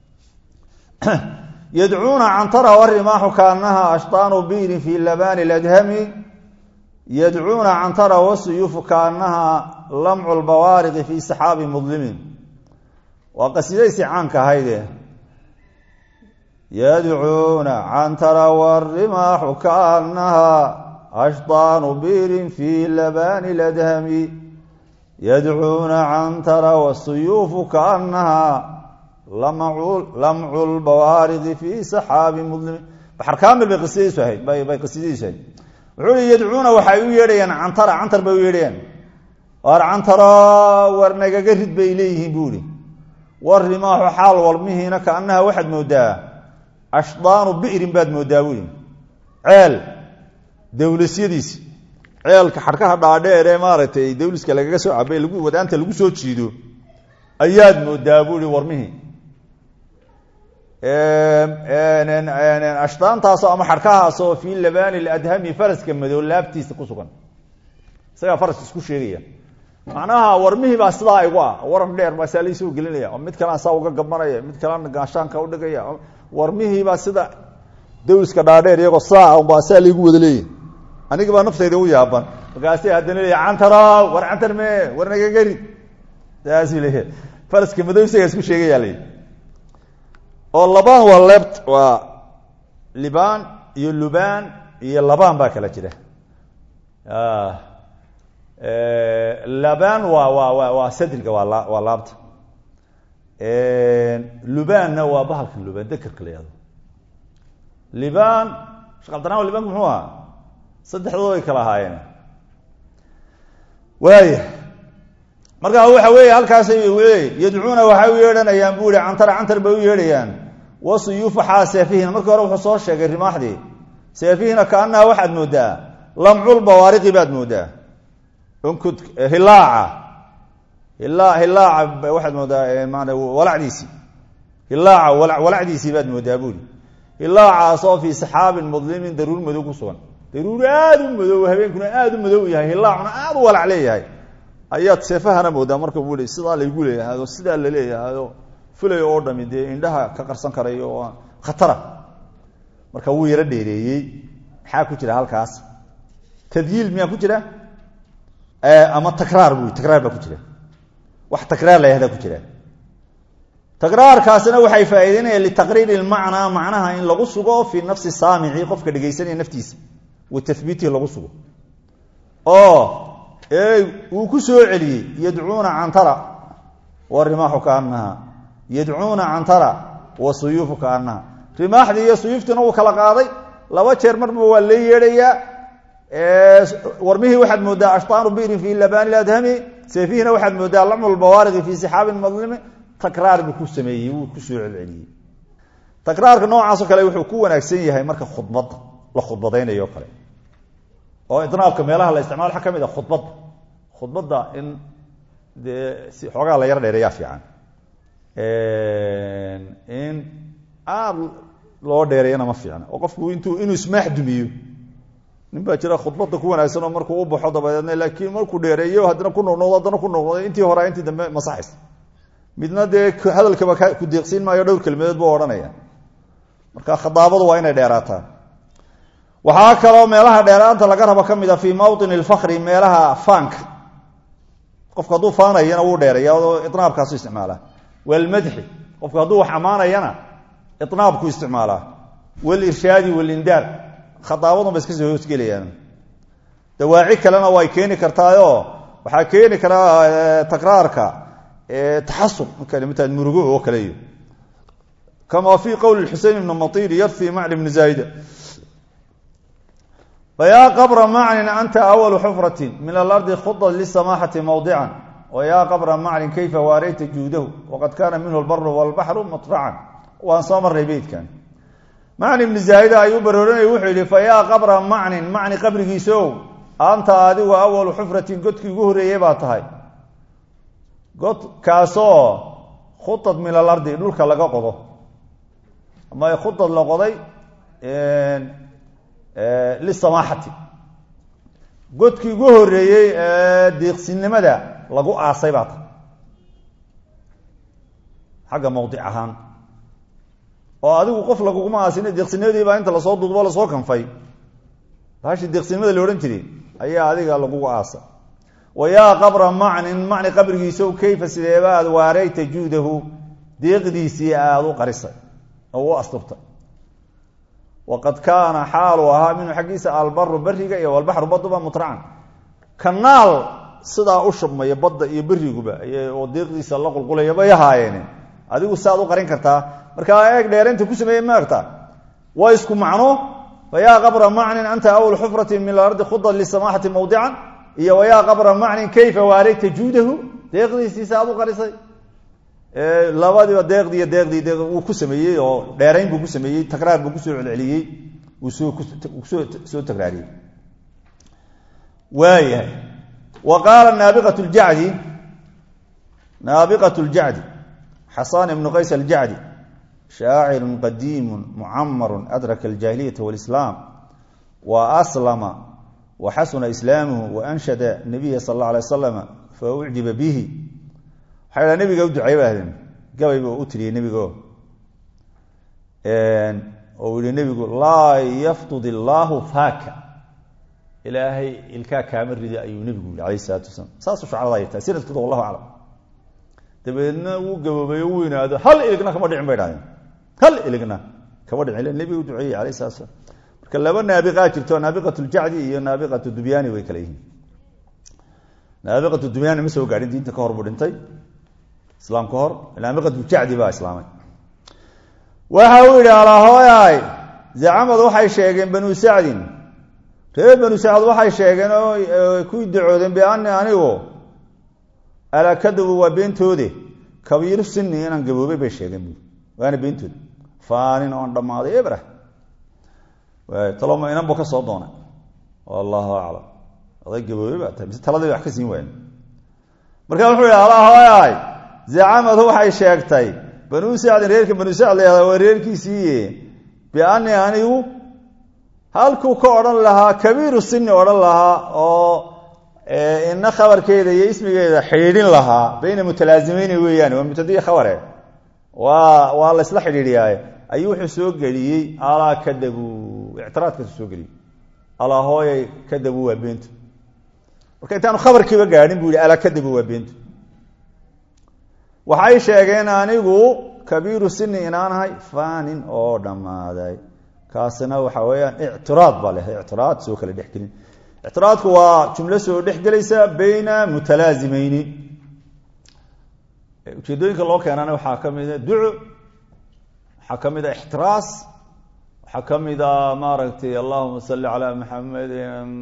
yadcuuna cantara warimaaxu kaanaha ashtaanu biirin fii labani ladhami yadcuuna cantara wasuyuufu kaanaha lamcu lbawaariqi fii saxaabi mudlimin waa qasiidaysi caanka ahayde yadcuuna cantara warimaaxu kaanaha ashtaanu biirin fii labani ladhami yadcuuna cantara wasuyuufu kaanaha lamcu lbawaariqi fii saxaabi mudlimin baxar kaamil bay qasiidadiisu ahayd bay qasiidadiisu ahayd wuxuu hi yadcuuna waxay u yeedhayaan cantara cantar bay u yeedhayaan war cantaro war nagaga rid bay leeyihiin buu ihi war rimaaxu xaal walmihiina kaanaha waxaad moodaa ashdaanu bi'rin baad moodaa buu ihi ceel dawlasyadiisi ceelka xadhkaha dhaadheer ee maaragtay dawliska lagaga soo cabay lagu wadaanta lagu soo jiido ayaad moodaa buu ihi warmihii ashdaantaasoo ama xadhkahaasoo fii labani ladhami faraska madow laabtiisa ku sugan isagaa faraska isku sheegaya macnaha warmihii baa sidaa igu ah waran dheer baa saa laysoo gelinaya mid kalaan saa uga gabanaya mid kalaan gaashaanka udhigaya warmihiibaa sida dawliska dhaadheer iyagoo saa baa saa laygu wada leeyahy aniga baa naftayda u yaaban markaasay haddana leeya cantaro war cantar me war nagagari saasuu leeya faraska madow isagaa isku sheegayaa lay oo labaan waa leebt waa libaan iyo lubaan iyo labaan baa kala jira labaan waa waa wa waa sadriga waa la waa laabta lubaanna waa bahalka lubaan dekerka la yahdo libaan sheekh abdiraman libaanku muxuu ahaa saddexdood ay kala ahaayeen waaya markaa waxa weeye halkaasay leey yadcuuna waxay u yeedhanayaan buu ihi cantara cantar bay u yeedhayaan wasuyuufu xaa seefihina markii hore wuxuu soo sheegay rimaaxdii seefihina kaanaha waxaad moodaa lamcul bawaariqi baad moodaa unkud hilaaca hila hilaaca waxaad moodaa maana walacdiisii hilaaca walacdiisii baad moodaa buuri hilaacaasoo fii saxaabin mudlimin daruur madow ku sugan daruur aada u madow habeenkuna aada u madow yahay hilaacuna aada u walac leeyahay ayaad seefahana moodaa marka buu sidaa laygu leeyahayo sidaa la leeyahayo fulay oo dhami dee indhaha ka qarsan karayo oo khatara marka wuu yaro dheereeyey maxaa ku jira halkaas tadyiil miyaa ku jira ama takraar bu takraar baa ku jira wax takraar la yahdaa ku jira takraarkaasina waxay faa'iideynayaan litaqriiri lmacnaa macnaha in lagu sugo fii nafsi saamici qofka dhegaysanaya naftiisa wa tahbiitihi lagu sugo oo uu ku soo celiyey yadcuuna cantara wa rimaaxu kaanaha yadcuuna cantara wa suyuufu kaanaha rimaaxdii iyo suyuuftiina uu kala qaaday laba jeer marba waa la yeedhayaa warmihii waxaad moodaa ashtaanu birin fi labani adhami seefihina waxaad moodaa lacmu lbawaariqi fi sixaabin madlimi takraar buu ku sameeyey wuu ku soo celceliyey takraarka noocaasoo kale wuxuu ku wanaagsan yahay marka khudbadda la khudbadaynayo kale oo idnaabka meelaha la isticmaalo waxaa ka mid a khudbadda khudbadda in dee si xoogaa la yar dheereeyaa fiican in aada loo dheereeyana ma fiicna oo qofku intuu inuu ismaax dumiyo nin baa jira khudbadda ku wanaagsan oo markuu u baxo dabadeedna laakiin markuu dheereeyo haddana ku noqnoqdo haddana ku noqnoqdo intii hore intii dambe masaxaysa midna dee hadalkaba ku deeqsiin maayo dhowr kelmadood buu odhanaya marka khadaabadu waa inay dheeraataa waxaa kaloo meelaha dheeraanta laga rabo ka mid a fii mawطin اlfakri meelaha faanka qofku hadduu faanayana wuu dheereeya oo inaabkaasu isticmaalaa walmadxi qofku hadduu wax ammaanayana inaabku isticmaalaa walirshaadi walindaar khadaabadun ba iska soo hoosgelayaan dawaaci kalena way keeni kartaayo waxaa keeni karaa takraarka taxasub mta murugo oo kale iyo kama fi qowli xusein ibn matir yarfi macli bni zaayida fayaa qabra maclin anta awalu xufrati min alardi khudad lisamaxati mawdican wayaa qabra maclin kayfa waareyta juudahu waqad kaana minhu lbaru walbaxru matracan waan soo marnay beydkan macni bni zaayida ayuu barooranaya wuxuu yihi fayaa qabra macnin macni qabrigiisow anta adigu awalu xufratin godkii ugu horreeyey baa tahay godkaasoo khudad min alardi dhulka laga qodo ama khudad la qoday lisamaaxati godkii ugu horeeyey ee deeqsinimada lagu aasay baa tahay xagga mawdic ahaan oo adigu qof laguguma aasin deeqsinimadii baa inta lasoo duubo lasoo kanfay bahashi deeqsinimada la odhan jiray ayaa adiga lagugu aasa wayaa qabra macnin macni qabrigiisow kayfa sideeba aad waareyta juudahu deeqdiisii aada u qarisay oo u asturtay waqad kaana xaalu ahaa minhu xaggiisa albaru beriga iyo walbaxru baduba mutracan kanaal sidaa u shubmaya badda iyo beriguba oo deeqdiisa la qulqulaya bay ahaayeene adigu saaad u qarin kartaa markaa eeg dheeraynta ku sameeye maarta waa isku macno fayaa qabra macnin anta awl xufratin min alardi khudad lisamaxati mawdican iyo wayaa qabra macnin kayfa waareyta juudahu deeqdiisiisa aad u qarisay labadiiba deeqdii deeqdii deeq wuu ku sameeyey oo dheerayn buu ku sameeyey takraar buu kusoo celceliyey wuu soo kusoo soo takraariyey waayahay wa qaala naabiqat ljacdi naabiqat ljacdi xasan ibnu qays aljacdi shaaciru qadiimu mucamaru adraka aljaahiliyata walislaam wa aslama wa xasuna islaamuhu wa anshada nabiya sal alla alay wasalam fa ucjiba bihi waxay dhaa nabiga u duceey bahdeen gabay buu u tiriyey nebigo oo yihi nebigu laa yaftud illaahu faaka ilaahay ilkaa kaama ridi ayuu nebigu yihi alayh isalaatu wasalaam saasuu shacrada ay tahay sanadkooda wallahu aclam dabeedna wuu gaboobay u weynaado hal iligna kama dhicin bay dhahdeen hal iligna kama dhicin ila nebiga u duceeyey alayh salatu slam marka laba naabiqaa jirto naabiqat ljacdi iyo naabiqat dubyaani way kala yihiin naabiqat dubyaani ma soo gaadhin diinta ka hor buu dhintay islaam ka hor naabiqatujacdi baa islaamay waxa uu yidhi alahooyaay zacamad waxay sheegeen banu sacdin reer banu sacd waxay sheegeen oo ku dacoodeen biani anigu alakadabu waa beentoode kabiiru sini inaan gaboobay bay sheegeen bu waana beentood faanin oon dhammaaday ebrah taloma inan bu ka soo doonay wallahu aclam oday gaboobay baa tahay mise taladii wax ka siin waayen markaa wuxuu yihi alahooyaay zacamadu waxay sheegtay banu sacdin reerka banu sacd la waa reerkiisii biani anigu halkuu ka odhan lahaa kabiiru sini odhan lahaa oo ina khabarkeeda iyo ismigeeda xidhiidhin lahaa bayna mutalaazimeyn weeyaan waa mubtadiyi khabare waa waa la isla xidhiidhiyaaye ayuu wuxuu soo geliyey alaa kadabu ictiraadkaasu soo geliyey alaa hooyay kadabu waa beentu marka intaanu khabarkiiba gaadhin buu yihi alaa kadabu waa beentu waxay sheegeen anigu kabiiru sini inaanahay fanin oo dhammaaday kaasina waxa weeyaan ictiraad baa leh ictiraad soo kala dhexgelin ictiraadku waa jumlo soo dhexgelaysa bayna mutalaasimeyni ujeedooyinka loo keenana waxaa ka mida duco waxaa ka mid a ixtiraas waxaa ka mid a maaragtay allahuma salli calaa maxamed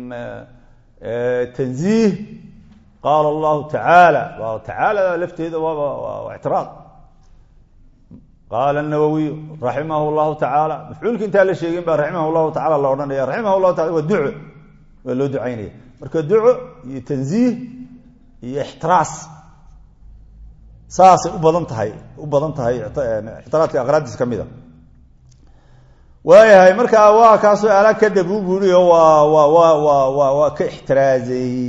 tanziih qaala allahu tacaala tacaala lafteeda waa ictiraad qaala nawowiy raximah llahu tacaala mafcuulka intaa la sheegin baa raximah llahu tacala la odhanaya raximah llahu taala waa duco waa loo ducaynaya marka duco iyo tanziih iyo ixtiraas saasay u badan tahay u badan tahay ictiraadka aqraadiis ka mid a waayahay markaa waa kaasoo ala kadab u buuri oo waa wa wa wa wa waa ka ixtiraazay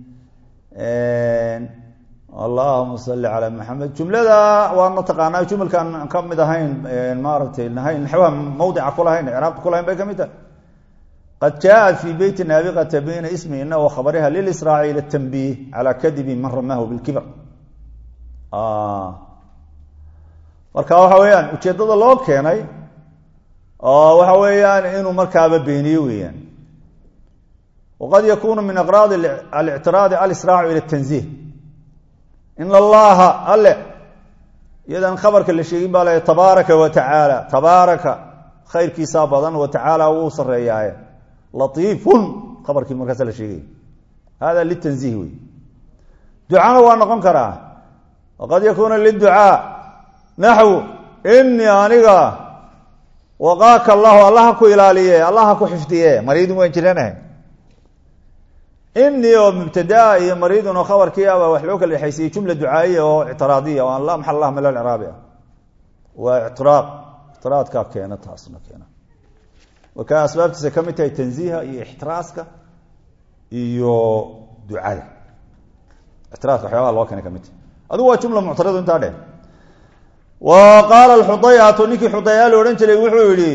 allahuma salli calaa maxamed jumlada waana taqaanaa jumalkaan ka mid ahayn maaragtay nahayn naxwaha mawdica kulahayn icraabta kulahayn bay ka mid tahay qad jaaءat fi beyti naabiqata bayna ismi ina wa khabariha lilisraaci ila tanbiih calaa kadibi man ramahu bilkibr marka waxa weeyaan ujeeddada loo keenay oo waxa weeyaan inuu markaaba beeniyo weeyaan waqad yakunu min aqraad alictiraadi alisraacu ila tanziih in allaha alle iyadan khabarka la sheegin baa le tabaaraka wa tacaala tabaaraka khayrkiisaa badan wa tacaala wuu sareeyaaye latiifun khabarkii markaasa la sheegay hada litanziih wey ducana waa noqon karaa waqad yakuuna liducaa naxwu inii aniga waqaaka allahu allaha ku ilaaliye allaha ku xifdiye mariidun waan jiranahay inii oo mubtadaa iyo mariidun oo khabarkii aba wax loo kala dhexaysiyey jumla ducaaiya oo ictiraadiya oo aan la maxal lah mil craabi ah waa ictiraad ictiraadkaa keena taasna keena marka asbaabtiisa ka mid tahay tanziiha iyo ixtiraaska iyo ducada ictiraadka waxyaabaha loo keena ka mid tahay adigu waa jumla muctaradu intaa dheh wa qaala alxudayatu ninkii xudayaa la odhan jiray wuxuu yihi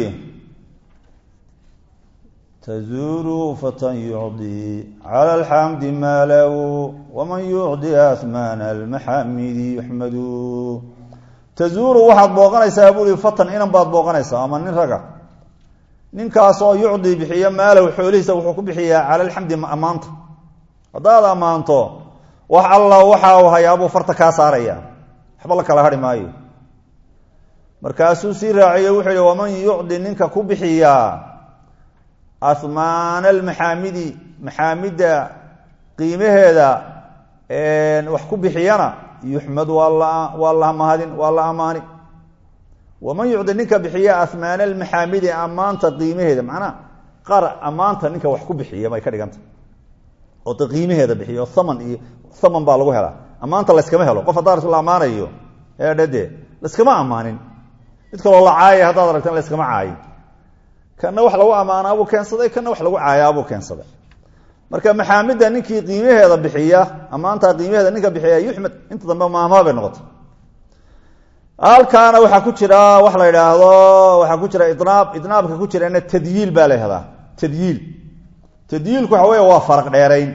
tazuuru fatan yucdi cala alxamdi maalahu waman yucdi ahmaana almaxamidi yuxmadu tazuuru waxaad booqanaysaa buuri fatan inan baad booqanaysaa ama nin raga ninkaasoo yucdi bixiya maalahu xoolihiisa wuxuu ku bixiyaa cala alxamdi ammaanta haddaad ammaanto wax alla waxa uu hayaabuu farta kaa saaraya waxba la kala hari maayo markaasuu sii raaciye wuxuu yihi waman yucdi ninka ku bixiyaa ahmaana almaxaamidi maxaamidda qiimaheeda wax ku bixiyana yuxmad waa la waa la mahadin waa la amaani waman yucdi ninka bixiya ahmaana almaxaamidi ammaanta qiimaheeda macnaha qaar ammaanta ninka wax ku bixiya bay ka dhiganta oo de qiimaheeda bixiyo thaman iyo thaman baa lagu helaa ammaanta layskama helo qof haddaa la ammaanayo eedhade layskama ammaanin mid kaloo la caaya haddaad aragtan layskama caayin kana wax lagu ammaanaabuu keensaday kana wax lagu caayaabuu keensaday marka maxaamidda ninkii qiimaheeda bixiya ammaantaa qiimaheeda ninka bixiya yuxmed inta dambe maahmaa bay noqotay halkaana waxaa ku jira wax la idhaahdo waxaa ku jira inaab idnaabka ku jirana tadyiil baa la yhahdaa tadyiil tadyiilku waxa wey waa faraq dheerayn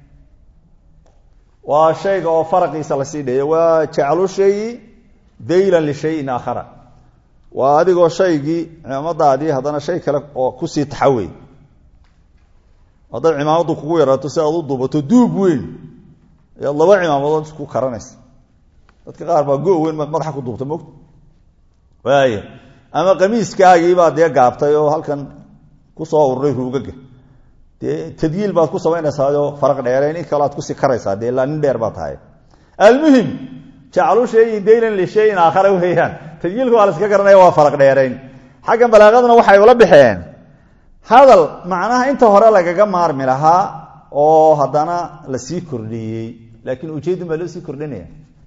waa shayga oo faraqiisa lasii dheeyo waa jaclu shayi daylan lishayin aakhara waa adigoo shaygii cimaamadaadii haddana shay kale oo kusii taxawey hadday cimaamadu kugu yaraato si aad u duubato duub weyn ayaad laba cimaamadood isku karanaysa dadka qaar baa go weyn madaxa ku duubta mogta waaya ama qamiiskaagiibaa dee gaabtay oo halkan kusoo ururay ruugaga dee tadyiil baad ku samaynaysaao faraq dheerayn in kale aad kusii karaysaa dee ilaa nin dheer baa tahay almuhim jaclu shayin daylan lishayin aakhara weeyaan tadyiilka waa la iska garanaya waa faraq dheerayn xaggan balaaqaduna waxay ula baxeen hadal macnaha inta hore lagaga maarmi lahaa oo haddana lasii kordhiyey laakiin ujeedin baa loo sii kordhinaya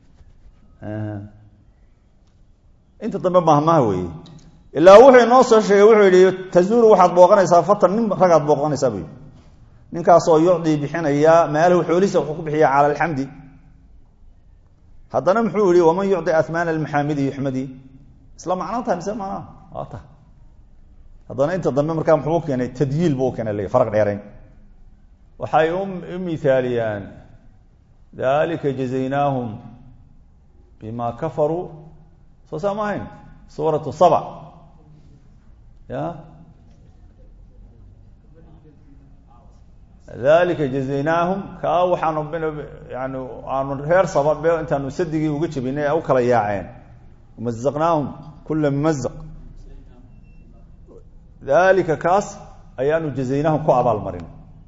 inta dambe mahmaha weeye ilaa wuxuu inoo soo sheegay wuxuu yihi tazuuru waxaad booqanaysaa fatan nin ragaad booqanaysaa buu yidhi ninkaasoo yucdii bixinaya maalahu xoolihiisa wuxuu ku bixiya cala alxamdi haddana muxuu yihi waman yucdi ahmaana almaxaamidi yuxmadi isla macno tahay mise macnaha waa tahay haddana inta dambe markaa muxuu keenay tadyiil buu keenay faraq dheerayn waxay u mithaaliyaan dalika jazaynaahum bima kafaruu soo saa ma ahayn suuratu saba ya dalika jazaynaahum kaa waxaanu yani aanu reer sababe intaanu sadigii uga jebinay u kala yaaceen mazaqnaahum kula mumazaq dalika kaas ayaanu jazaynaahum ku abaalmarin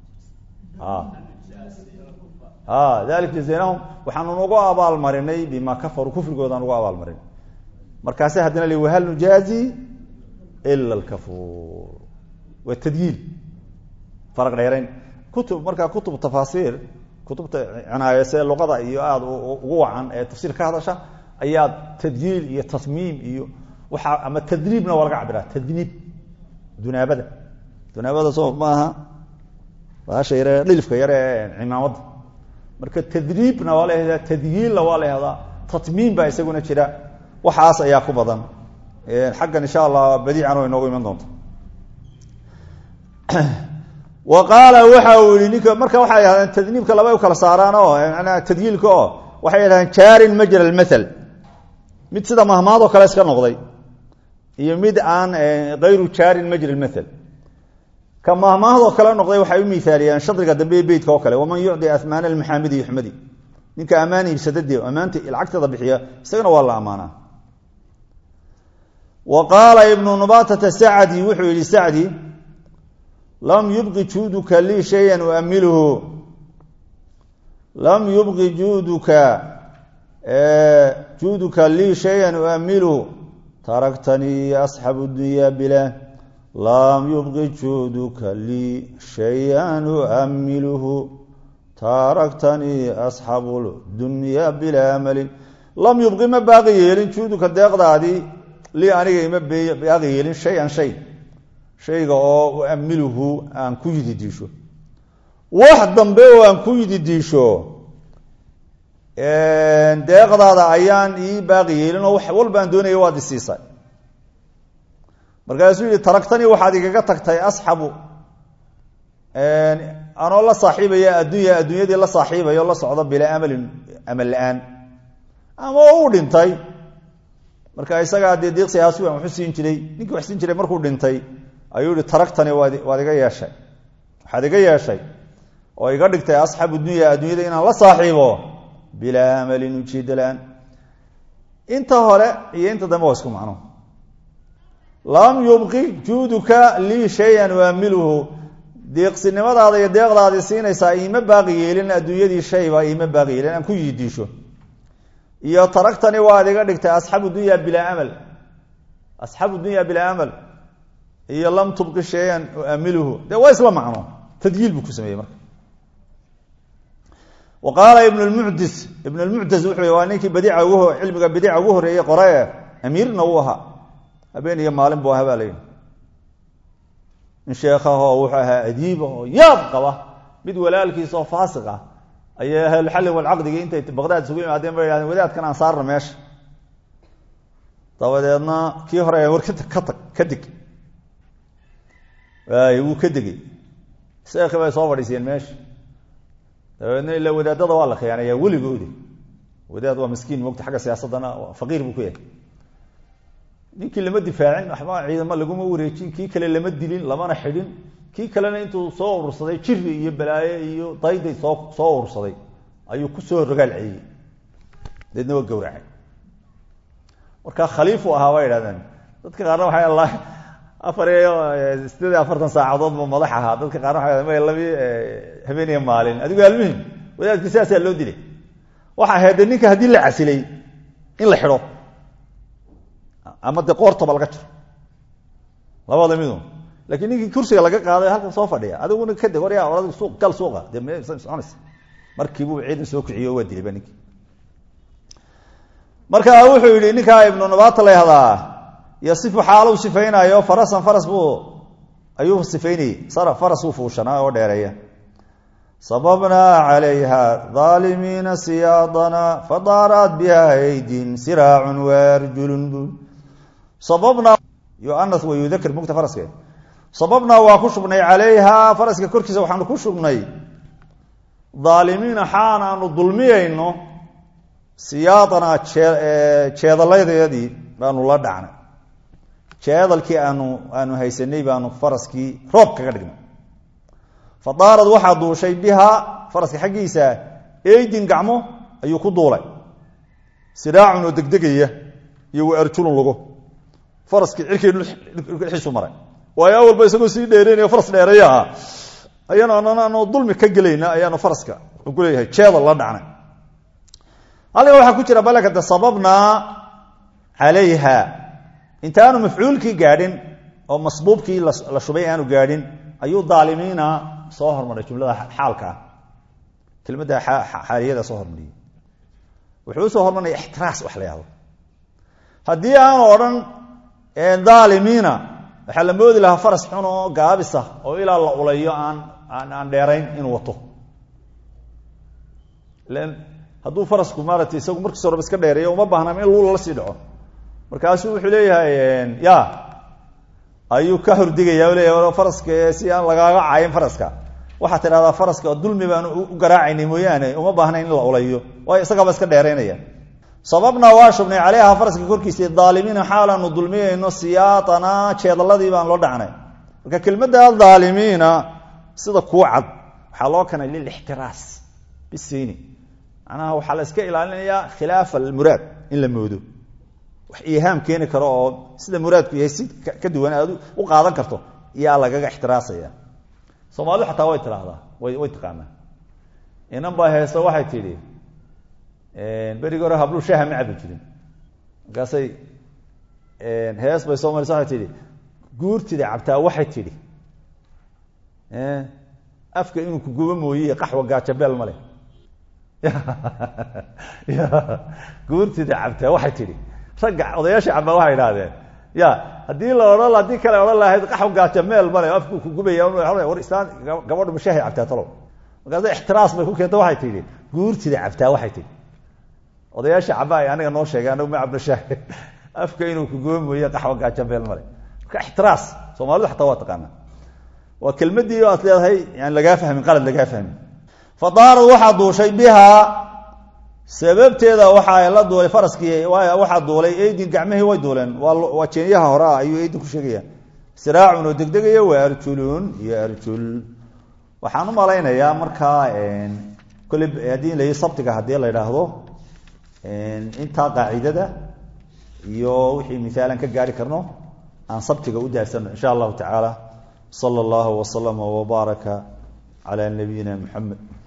dalika jazaynaahum waxaanu nagu abaalmarinay bima kafaruu kufrigooda nugu abaalmarin markaase haddana li wahal nujaazi ila lkafuur waa tadyiil faraq dheerayn kutub markaa kutub tafaasiir kutubta cinaayase luqada iyo aada ugu wacan ee tafsiir ka hadasha ayaa tadyiil iyo tasmiim iyo waaa ama tadriibna waa laga cabiraa tadniib dunaabada dunaabada soo maaha baasha yare dhilifka yare ee cimaamadda marka tadriibna waa la yahdaa tadyiilna waa la yahdaa tatmiim baa isaguna jira waxaas ayaa ku badan xaggan insha allah badiican oo inoogu iman doonto wa qaala waxa uu yihi ninka marka waxay yidhahdeen tadniibka labay u kala saaraan oo manaa tadyiilka oo waxay yidhahdeen jaarin majra almathal mid sida mahmaadoo kale iska noqday iyo mid aan kayru jaarin majra almathal ka mahmaahadoo kale noqday waxay u miaaliyeen shadriga dambe ee beytka oo kale waman yucdi amaana almaxaamidi yuxmadi ninka ammaan iibsadade ammaanta lacagteeda bixiya isagana waa la ammaanaa wa qaala ibnu nubatata sacdi wuxuu yihi sacdi lam yubqi juuduka lii shayan uamilhu lam yubqi juuduka juuduka lii shayan uamilhu taraktanii asxabu dunya bila lam yubqi juuduka lii shayan uamilhu taraktanii asxabu dunya bilaa amalin lam yubqi ma baaqi yeelin juuduka deeqdaadii lii aniga ima baaqi yeelin shay-an shay shayga oo uamiluhu aan ku yidi diisho wax dambe oo aan ku yidi diisho deeqdaada ayaan ii baaqi yeelin oo wax walba aan doonaya waad isiisay markaasuu yihi taraktanii waxaad igaga tagtay asxabu anoo la saaxiibaya addunya adduunyadii la saaxiibayo la socdo bilaa amalin amal la-aan ama uu dhintay marka isagaa dee deeqsi ahaas waan waxu siin jiray ninkii wax siin jiray markuu dhintay ayuu yihi taraktani waad waad iga yeeshay waxaad iga yeeshay oo iga dhigtay asxaabu dunya adduunyada inaan la saaxiibo bilaa amalin ujeeda la-aan inta hore iyo inta dambe waa isku macno lam yubqi juuduka lii shayan uamiluhu deeqsinimadaada iyo deeqdaadii siinaysaa iima baaqi yeelin adduunyadii shayba iima baaqi yeelin aan ku yidiisho iyo taragtani waad iga dhigtay asxaabu dunya bilaa amal asxaabu dunya bilaa amal iyo lam tubqi shayan uamiluhu dee waa isla macno tadyiil buu ku sameeyey marka wa qaala ibn lmucdis ibn lmucdas wuxuu waa ninkii badiica ugu cilmiga badiica ugu horeeyey qorae amiirna uu ahaa habeen iyo maalin buu ahaa baa layihi in sheekahoo wuxuu ahaa adiiba oo yaab qaba mid walaalkiisa oo faasiq ah ayay ahlulxalli walcaqdigi intay baqdaad isugu yimaadeen bay yhahdeen wadaadkan aan saarna meesha dabadeedna kii hore war ka tag ka deg waay wuu ka degey sheekhi bay soo fadhiisiyeen meesha dabeedna ilaa wadaadada waa la khiyaanaya weligoodi wadaad waa miskiin mogta xagga siyaasaddana faqiir buu ku yahay ninkii lama difaacin waxba ciidamo laguma wareejin kii kale lama dilin lamana xidhin kii kalena intuu soo urursaday jiri iyo balaaye iyo dayday soo soo urursaday ayuu kusoo rogaal celiyey deedna waa gawracay markaa khaliifu ahaa bay idhahdeen dadka qaarna waxay alla afar iyo sideed iyo afartan saacadood ba madax ahaa dadka qaarna waxay ma labi habeen iyo maalin adigu almuhim wadaadkii sidaasaa loo dilay waxa ahayd de ninka haddii la casilay in la xidho ama de qoortaba laga jiro labada midu lakiin ninkii kursiga laga qaaday halkan soo fadhiya adiguna kadeg warya or suuq gal suuqa dee m soconaysa markiibuu ciidan soo kiciyo waa dilay ba ninkii marka wuxuu yihi ninkaa ibnu nabata la yahdaa yasifu xaaluu sifaynayo farasan faras buu ayuu sifaynayey faras buu fuushanaa oo dheereeya sababnaa calayha aalimiina siyaadana fadaaraat biha aydin siraacun waarjulun bu sababnaa yuanas wa yudakir mugta faraske sababnaa waa ku shubnay calayha faraska korkiisa waxaanu ku shubnay aalimiina xaan aanu dulmiyayno siyaadanaa jeedaladeedii baanu la dhacnay jeedalkii aanu aanu haysanay baanu faraskii roob kaga dhignay fa daarad waxaa duushay bihaa faraska xaggiisa eydin gacmo ayuu ku duulay siraacun oo degdegaya iyo wa arjulun lugo faraskii cirkay dhulxiisu maray waayo awalba isagoo sii dheereynayo faras dheereeya ahaa ayaanu ananu dulmi ka gelayna ayaanu faraska wuxuu ku leeyahay jeedal la dhacnay halkan waxaa ku jira balakada sababnaa calayha intaanu mafcuulkii gaadhin oo masbuubkii la shubay aanu gaadhin ayuu daalimiina soo hormaray jumlada xaalka ah kelmadda xaaliyada soo hormariyey wuxuu usoo hormarinaya ixtiraas wax la yahdo haddii aanu odhan daalimiina waxaa la moodi lahaa faras xun oo gaabisa oo ilaa la ulayo aan aan aan dheerayn inuu wato hadduu farasku maarata isagu markiis horeba iska dheereeyo uma baahnaam in luula la sii dhaco markaasuu wuxuu leeyahay ya ayuu ka hordigaya o leeyahay faraska si aan lagaaga cayin faraska waxaa tidhahdaa faraska dulmi baan u garaacaynay mooyaane uma baahnayn in la ulayo waayo isagaaba iska dheeraynaya sababnaa waa shubnay caleyha faraska korkiisa daalimiina xaalaanu dulmiyayno siyaatana jeedaladii baan loo dhacnay marka kelmadda daalimiina sida kuu cad waxaa loo kanay lilixtiraas bisayni macnaha waxaa la iska ilaalinayaa khilaaf almuraad in la moodo wax ihaam keeni karo oo sida muraadku yahay si ka duwan aad u qaadan karto iyaa lagaga ixtiraasaya soomaalidu xataa way tidhaahdaa way way taqaanaa inan baa heeso waxay tidhi berigi hore habluu shaaha ma cabi jirin markaasay hees bay soo marisa waxay tidhi guurtida cabtaa waxay tidhi afka inuu kuguba mooye qaxwa gaajabeel male guurtida cabtaa waxay tidhi ragga odayaasha cabaa waxay idhahdeen ya haddii la odhan haddii kale odhan lahayd qaxw gaajameel male afku kugubaya war islaan gabadhu mashaahay cabtaa talow markaasa ixtiraas bay ku keenta waxay tidhi guurtida cabtaa waxay tidhi odayaasha caba ay aniga noo sheegay anagu ma cabno shaahi afka inuu kuguba mooye qaxwa gaajameel male marka ixtiraas soomaalidu xataa waa taqaanaa waa kelmadii aad leedahay yani lagaa fahmin qalad lagaa fahmin fa daarad waxaa duushay bihaa sababteeda waxa la duulay faraskii waxaa duulay eydin gacmihii way duuleen waa jeenyaha hore ah ayuu eydin ku sheegaya siraacun oo degdegaya waa arjulun iyo arjul waxaan u malaynayaa markaa kolley haddii la sabtiga haddii la idhaahdo intaa qaacidada iyo wixii misaalan ka gaari karno aan sabtiga u daadsano insha allahu tacaala sala allahu waslama wbaaraka calaa nabiyina muxamed